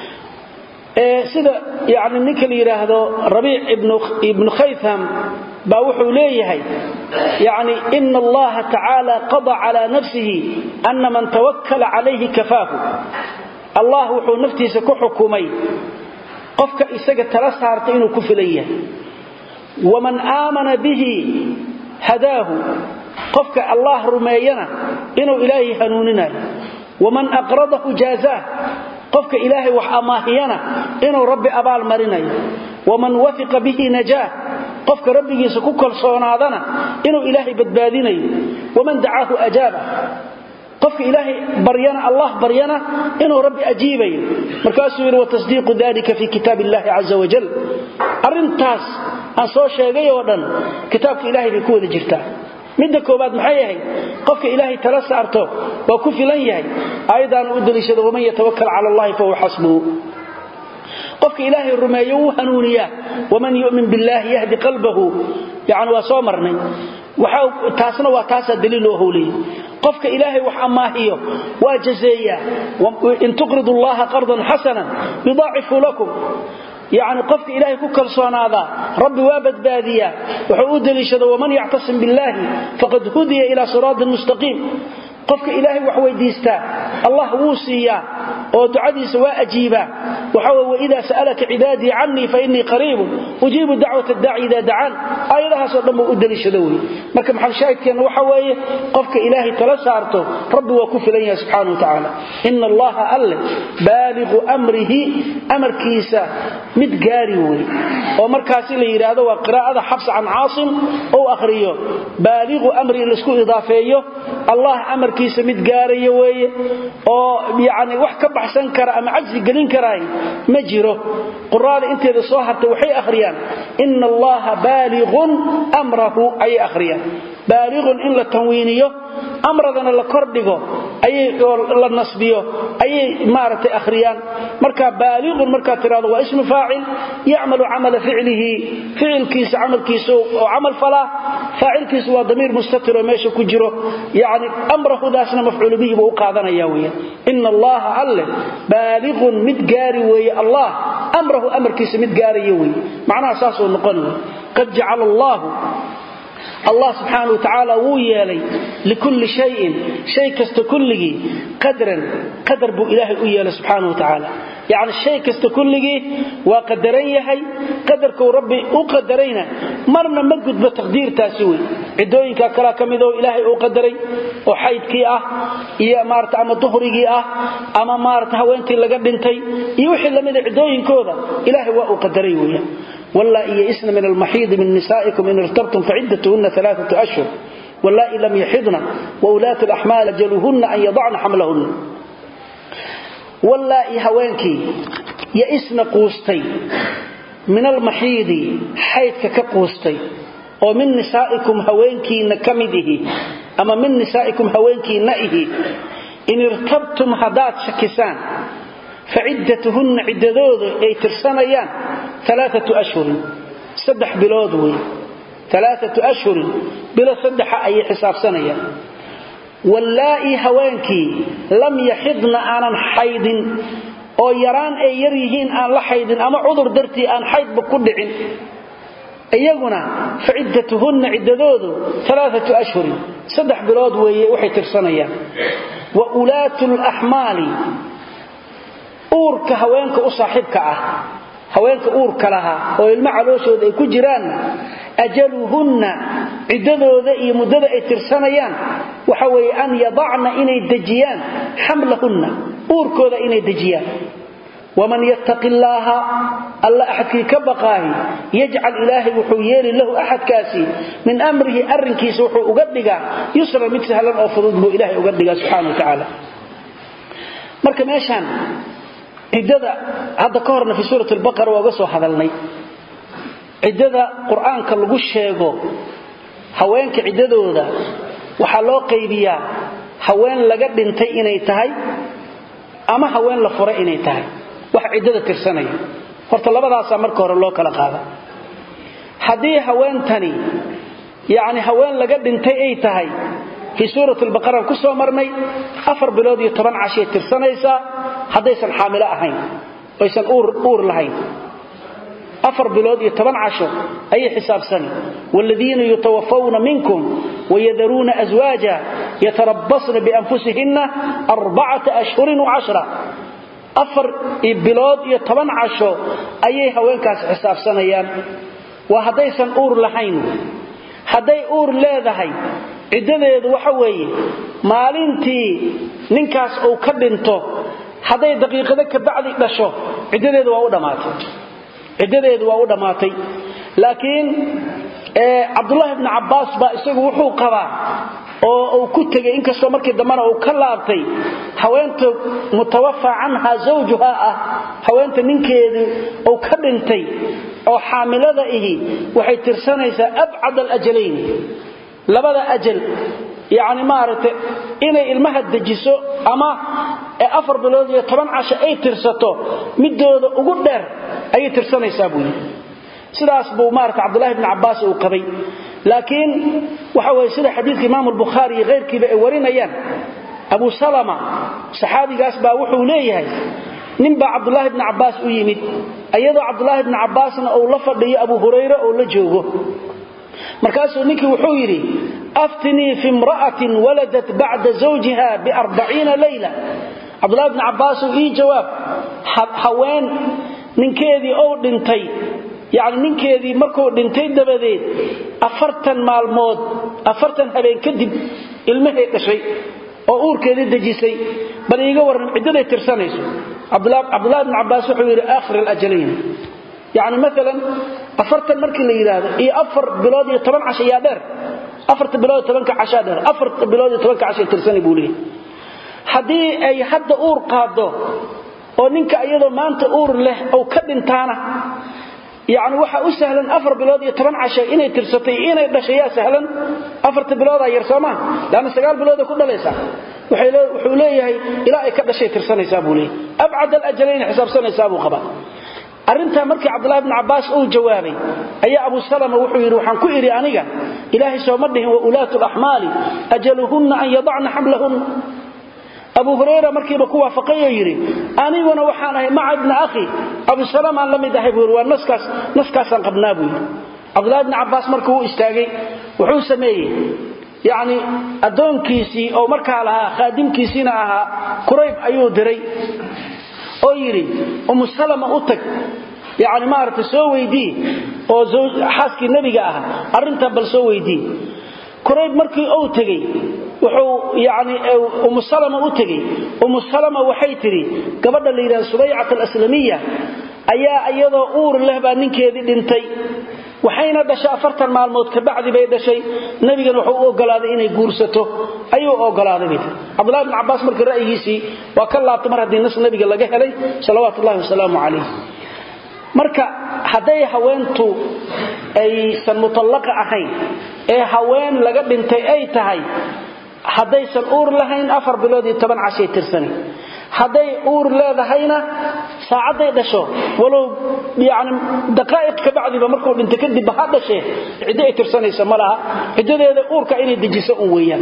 sida yani ninka la yidhaahdo rabiic ibnu khaytham baa wuxuu leeyahay yani ina allaha tacaala qada cala nafsihi ana man tawakkala calayhi kafaahu allah wuxuu naftiisa ku xukumay qofka isaga tala saarta inuu ku filan yahay waman aamana bihi hadaahu qofka allah rumeeyana inuu ilaahay hanuuninayo waman aqradahu jaazaah qofka ilaahay wax amaahiyana inuu rabbi abaal marinayo waman wafiqa bihi najaah qofka rabbigiisa ku kalsoonaadana inuu ilaahay badbaadinayo waman dacaahu ajaaba qofka ilaahay baryana allah baryana inuu rabbi ajiibayo markaasuu yidhi watasdiiqu dalika fi kitaab illahi caza wajal arrintaas aan soo sheegay oo dhan kitaabka ilahay bay ku wada jirtaa midda koobaad maxay ahayd qofka ilaahay tala saarto waa ku filan yahay aayaddaana u daliishada waman yatawakal cala allahi fahuwa xasbuhu qofka ilaahay rumeeyo wuu hanuuniyaa waman yumin billahi yahdi qalbahu yani waa soo marnay taasna waa taasaa daliil oo howlaya qofka ilaahay wax amaahiyo waa jazeeyaa in tuqridu allaha qardan xasanan yudaacifu lakum yani qofka ilaahay ku kalsoonaadaa rabbi waa badbaadiyaa wuxuu u deliishada waman yactasim billahi faqad hudiya ila siraatin mustaqiim qofka ilaahay wax weydiistaa allah wuu siiyaa oo ducadiisa waa ajiibaa waxa wey waidaa sa'alaka cibaadii canii fainii qariibun ujiibu dacwat daaci idaa dacaan aayadahaasoo dhan buu u deliishado wey marka maxalshaahidkeenna waxa weeye qofka ilaahay tala saarto rabbi waa ku filan yahay subxana wa tacaala ina allaha alle baaliqu amrihi amarkiisa mid gaari wey oo markaasi la yidhaahdo waa qiraa'ada xabs can caasim ou akhriyo baaliqu amri laisku idaafeeyo allah amarkiisa mid gaaraya weeye oo yani wax ka baxsan kara ama cajsi gelin karaay ma jiro quraada inteeda soo hartay waxay akhriyaan ina allaha baaliqun amrahu ayay akhriyaan baaliqun in la tanwiiniyo amradana la kordhigo la nasbiyo ayay maaragtay akhriyaan marka baaliqun markaad tirahdo waa ismu faacil yacmalu camala ficlihi ficilkiisa camalkiisa oo camal falaa faacilkiisu waa damiir mustatir oo meesha ku jiro yani amrahudaasna mafcuulu bihi buu u qaadanaya weya ina allaha alle baaliqun mid gaari weeye allah amrahu amarkiisa mid gaaraya weye macnaha saasuu noqon wey qad jacala allaahu allah subxaana wa tacaala wuu yeelay likulli shayin shay kasta kulligii qadran qadar buu ilaahay u yeelay subxaana wa tacaala yacni shay kasta kulligii waa qadaran yahay qadarkuu rabbi u qadarayna marna ma gudbo taqdiirtaasi wey ciddooyinka kalea ka midoo ilaahay uu qadaray oo xaydkii ah iyo maarata ama duhrigii ah ama maarata haweentii laga dhintay iyo wixii lamida ciddooyinkooda ilaahay waa uu qadaray weya واللائي يئسن من المحيض من نسائكم إن ارتبتم فعدتهن ثلاثة أشهر واللائي لم يحضن وأولاة الأحمال جلوهن أن يضعن حملهن واللائي هوانكي يئسن قوستي من المحيض حيث كقوستي ومن نسائكم هوانكي نكمده أما من نسائكم هوانكي نئه إن ارتبتم هدات شكسان faciddatuhunna ciddadooda ay tirsanayaan alaaatu ashhurin saddex bilood wey alaaatu ashhurin bilo saddexa ayay xisaabsanayaan wallaa'i haweenkii lam yaxidna aanan xaydin oo yaraan ay yar yihiin aan la xaydin ama cudur dartii aan xaydba ku dhicin iyaguna faciddatuhunna ciddadoodu alaaatu ashhurin saddex bilood weeye waxay tirsanayaan wa ulaatu laxmaali uurka haweenka u saaxiibka ah haweenka uurka lahaa oo ilmo calooshooda ay ku jiraanna ajaluhunna ciddadooda iyo muddada ay tirsanayaan waxa weeye an yadacna inay dejiyaan xamlahunna uurkooda inay dejiyaan waman yattaqi illaaha alla axadkii ka baqaahi yajcal ilaahay wuxuu yeeli lahu axadkaasi min amrihi arrinkiisa wuxuu uga dhigaa yusran mid sahlan oo fudud buu ilaahay uga dhigaa subxana wa tacaala marka meeshaan ciddada hadda ka horna fi suurat albaqara waa uga soo hadalnay ciddada qur-aanka lagu sheego haweenka ciddadooda waxaa loo qaybiyaa haween laga dhintay inay tahay ama haween la furay inay tahay wax ciddada tirsanaya horta labadaasaa marka hore loo kala qaada haddii haweentani yacni haween laga dhintay ay tahay fii suurat albaqara ku soo marnay afar bilood iyo toban cashay tirsanaysaa haddaysan xaamilo ahayn oysan uur lahayn afar bilood iyo toban casho ayay xisaabsani waaladiina yutawafawna minkum wayadaruuna aswaaja yatarabbasna bianfusihinna arbacata ashhurin wacashra afar bilood iyo toban casho ayay haweenkaasi xisaabsanayaan waa haddaysan uur lahayn hadday uur leedahay ciddadeedu waxa weeye maalintii ninkaas uu ka dhinto hadday daqiiqado ka bacdi dhasho ciddadeedu waa u dhammaatay ciddadeedu waa u dhammaatay laakiin cabdullaahi bni cabbaas baa isagu wuxuu qabaa oo uu ku tegay inkastoo markii dambena uu ka laabtay haweenta mutawafa canha zawjuha ah haweenta ninkeedii uu ka dhintay oo xaamilada ihi waxay tirsanaysaa abcad alajalayn labada ajal yacni maaragtay inay ilmaha dejiso ama afar bilood iyo toban casho ay tirsato midooda ugu dheer ayay tirsanaysaa buu yidhi sidaas buu maarata cabdullahi bni cabbaas uu qabay laakiin waxa weye sida xadiidka imaamu albukhaari iyo keyrkiiba ay warinayaan abu salama saxaabigaas baa wuxuu leeyahay ninbaa cabdulaahi bni cabbaas u yimid iyadoo cabdulaahi bni cabbaasna uu la fadhiyo abu hurayre oo la joogo markaasuu ninkii wuxuu yidhi aftinii fi imra'atin waladat bacda zawjiha biarbaciina layla cabdulahi bni cabbaasuu ii jawaab haween ninkeedii ou dhintay yacni ninkeedii markuu dhintay dabadeed afartan maalmood afartan habeen kadib ilmahay dhashay oo uurkeedii dejisay bal iiga warran ciddaday tirsanayso cabdulahi bni cabbaas wuxuu yidhi aakhir alajalayn yacni maalan afartan markii la yidhaahdo iyo afar bilood iyo toban casho yaa dheer afarta bilood iyo tobanka cashaa dheer afarta bilood iyo tobanka cashay tirsanay buu leeyahy haddii ay hadda uur qaaddo oo ninka iyadoo maanta uur leh ou ka dhintaana yacni waxaa u sahlan afar bilood iyo toban casho inay tirsatay inay dhashay yaa sahlan afarta biloodaa yar soo maha leanna sagaal bilooday ku dhalaysaa wuxuu leeyahay ilaa ay ka dhashay tirsanaysaa buu leeyahy abcad alajalayn xisaabsanaysaa buu qabaa arrintaa markii cabdulahi bn cabbaas uu jawaabay ayaa abu salama wuxuu yidhi waxaan ku idhi aniga ilaahay sooma dhihin wa ulaatu laxmaali ajaluhunna an yadacna xamlahunna abu hurayra markiiba ku waafaqay oo yidhi aniguna waxaan ahay maca ibna akhi abusalam aan la mid ahay buu yidhi waa naskaas naskaasaan qabnaa buu yidhi cabdulahi bni cabbaas markii uu istaagay wuxuu sameeyey yacni addoonkiisii oo markaa lahaa khaadimkiisiina ahaa kurayb ayuu diray oo yidhi umu salama u tag yacni maaragtay soo weydii oo xaaskii nebiga ah arrintan bal soo weydii kurayb markii uu tegey wuxuu yani umu salama u tegey umu salama waxay tidhi gabadha la yidhahda subaycat alaslamiya ayaa iyadoo uur leh baa ninkeedii dhintay waxayna dhashay afartan maalmood kabacdi bay dhashay nebigana wuxuu u ogolaaday inay guursato ayuu ogolaaday bay tii cabdullahi bn cabbaas markii ra'yigiisii waa ka laabtay mar haddii nas nebiga laga helay salawaatu ullahi wasalaamu calayh marka hadday haweentu aysan mutallaqa ahayn ee haween laga dhintay ay tahay haddaysan uur lahayn afar bilood iyo toban cashay tirsani hadday uur leedahayna saacadday dhasho walow yani daqaa'iq kabacdiba markuu dhinta kadibba ha dhashee ciddo ay tirsanaysa ma laha ciddadeeda uurka inay dejiso un weeyaan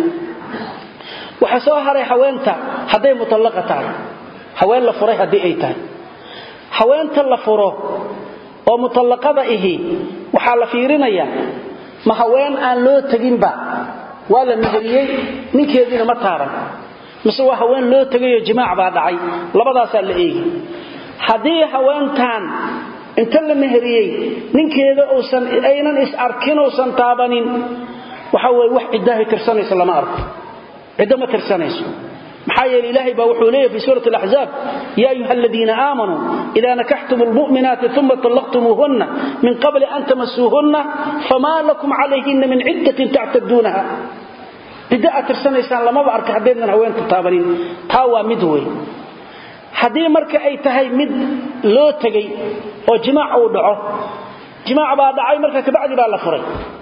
waxaa soo haray haweenta hadday mutallaqa tahay haween la furay haddii ay tahay haweenta la furo oo mutallaqada ihi waxaa la fiirinayaa ma haween aan loo teginba waa la meheriyey ninkeediina ma taaban mise waa haween loo tegayoo jimaac baa dhacay labadaasaa la eegi haddii haweentan inta la meheriyey ninkeeda uusan aynan is arkin uusan taabanin waxa weye wax ciddaahay tirsanayso lama arko ciddo ma tirsanayso maxaa yeele ilaahay baa wuxuu leeyahy fi suurati alaxzaab ya ayuha aladiina aamanuu ida nakaxtum lmu'minaati uma طallaqtumuuhunna min qabli an tamasuuhunna famaa lakum calayhina min ciddatin tactaduunaha ciddo aad tirsanaysaan lamaba arka haddaydnan haweenta taabanin taa waa mid wey haddii marka ay tahay mid loo tegey oo jimaac uu dhaco jimaac baa dhacay marka kabacdi baa la furay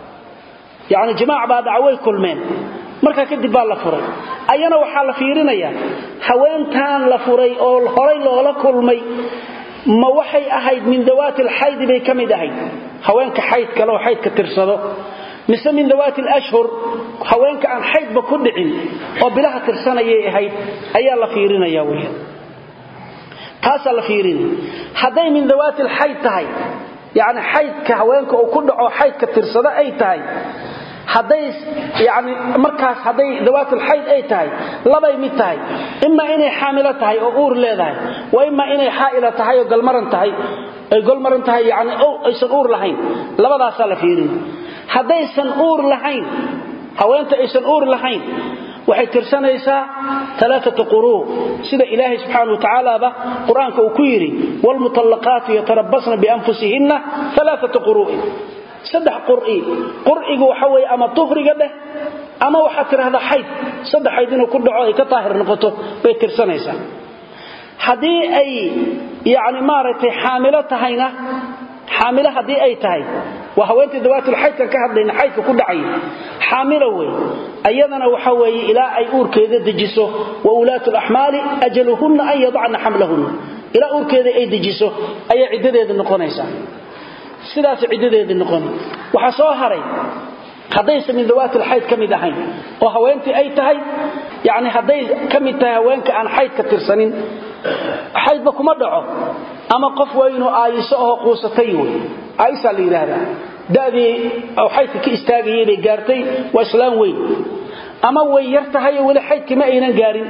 yacni jimaac baa dhaca way kulmeen markaa kadib baa la furay ayana waxaa la fiirinayaa haweentan la furay oo horay loola kulmay ma waxay ahayd min dawaati alxaydi bay ka mid ahayd haweenka xayd kale oo xaydka tirsado mise min dawaati alashhur haweenka aan xaydba ku dhicin oo bilaha tirsanayay ahayd ayaa la fiirinaya weya taasaa la fiirinaya hadday min dawaati alxayd tahay yacni xaydka haweenka uu ku dhaco xaydka tirsado ay tahay hadday yani markaas hadday dawaatulxayd ay tahay labay mid tahay imaa inay xaamilo tahay oo uur leedahay wa imaa inay xaa'ila tahay oo galmaran tahay ay golmaran tahay yani aysan uur lahayn labadaasaa la fiirin haddaysan uur lahayn haweenta aysan uur lahayn waxay tirsanaysaa alaaata quruu sida ilaahay subxaana wa tacaalaaba qur-aanka uu ku yidhi wlmutallaqaatu yatarabasna bianfusihinna alaaata quru'in saddex qur'i qur'igu waxa weeye ama tuhriga dheh ama waxaad tidhahdaa xayd saddex xayd inuu ku dhaco ay ka daahir noqoto bay tirsanaysaa haddii ay yani maaragtay xaamilo tahayna xaamilo haddii ay tahay waa haweentii dawaatulxaydkan ka hadlayna xaydka ku dhacaya xaamilo wey ayadana waxa weeye ilaa ay uurkeeda dejiso wa ulaatu laxmaali ajaluhunna an yadacna xamlahunna ilaa uurkeeda ay dejiso ayaa ciddadeeda noqonaysaa sidaas ciddadeedii noqon waxaa soo haray haddaysan min dawaatilxayd ka mid ahayn oo haweentii ay tahay yani hadday ka mid tahay haweenka aan xaydka tirsanin xaydba kuma dhaco ama qof waa inuu aayiso aho quusatay wey aayisaa la yidhaahdaa da'dii xaydka ka istaagayay bay gaartay waa islaam weyn ama way yar tahay oo weli xaydkii ma aynan gaarin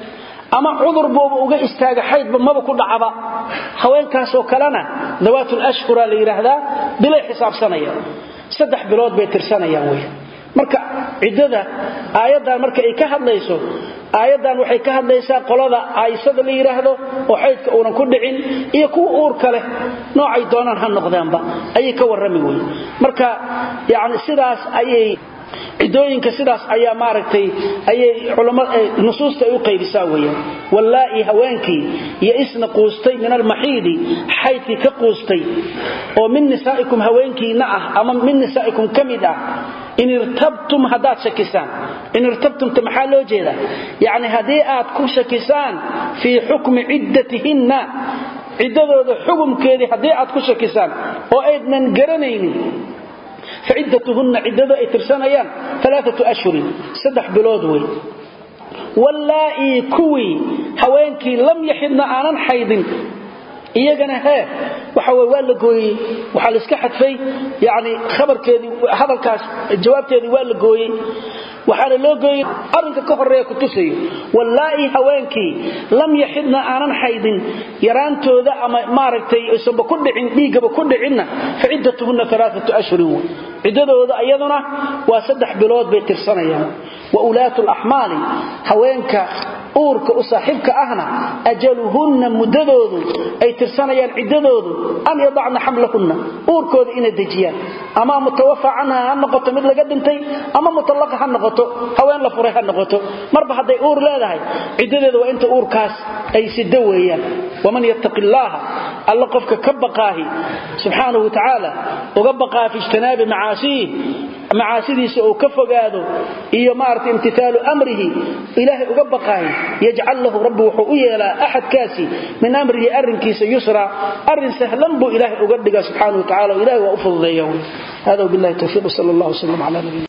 ama cudur booba uga istaaga xaydba maba ku dhacaba haweenkaasoo kalena dawaatul ashhura la yidhaahdaa bilay xisaabsanayaan saddex bilood bay tirsanayaan wey marka ciddada aayaddan marka ay ka hadlayso aayaddan waxay ka hadlaysaa qolada aaysada la yidhaahdo oo xaydka uunan ku dhicin iyo kuwa uurka leh noocay doonaan ha noqdaanba ayay ka warrami wey marka yani sidaas ayay cidooyinka sidaas ayaa maaragtay ayay nusuusta ay u qaybisaa weyaan wallaa'i haweenkii iyo isna quustay min almaxiidi xaydkii ka quustay oo min nisaa'ikum haweenkiina ah ama min nisaa'ikum ka mid ah in irtabtum haddaad shakisaan in irtabtumta maxaa loo jeedaa yacni haddii aad ku shakisaan fii xukmi ciddatihinna ciddadooda xukumkeedii haddii aad ku shakisaan oo aydnan garanaynin faciddatuhunna ciddada ay tirsanayaan alaaatu ashhurin saddex bilood wey wallaa'ii kuwii haweenkii lam yaxidna aanan xaydin iyagana hee waxa wey waa la gooyey waxaa la iska xadfay yani khabarkeedii hadalkaas jawaabteedii waa la gooyey waxaana loo gooyey arrinka ka horeeya ku tusayo wallaa'i haweenkii lam yaxidna aanan xaydin yaraantooda ama maaragtay aysanba ku dhicin dhiiggaba ku dhicinna fa ciddatuhunna alaaatu ashhurin wey ciddadooda iyaduna waa saddex bilood bay tirsanayaan wa ulaatu laxmaali haweenka uurka u saaxiibka ahna ajaluhunna muddadoodu ay tirsanayaan ciddadoodu an yadacna xamlahunna uurkooda inay dejiyaan ama mutawafa canha ha noqoto mid laga dhintay ama mutallaqa ha noqoto haween la furay ha noqoto marba hadday uur leedahay ciddadeeda waa inta uurkaas ay sida weeyaan waman yattaqi illaaha alla qofka ka baqaahi subxaanahu watacaala uga baqaa fi ijtinaabi macaasiih macaasidiisa uu ka fogaado iyo maarata imtithaalu amrihi ilaahay uga baqaahi yajcal lahu rabbi wuxuu u yeelaa axadkaasi min amrihi arrinkiisa yusra arrin sahlan buu ilaahay uga dhiga subxaanahu wa tacala o ilahay waa u fududeeya hada billahi towfiiq sal allah wslam cala nabiyina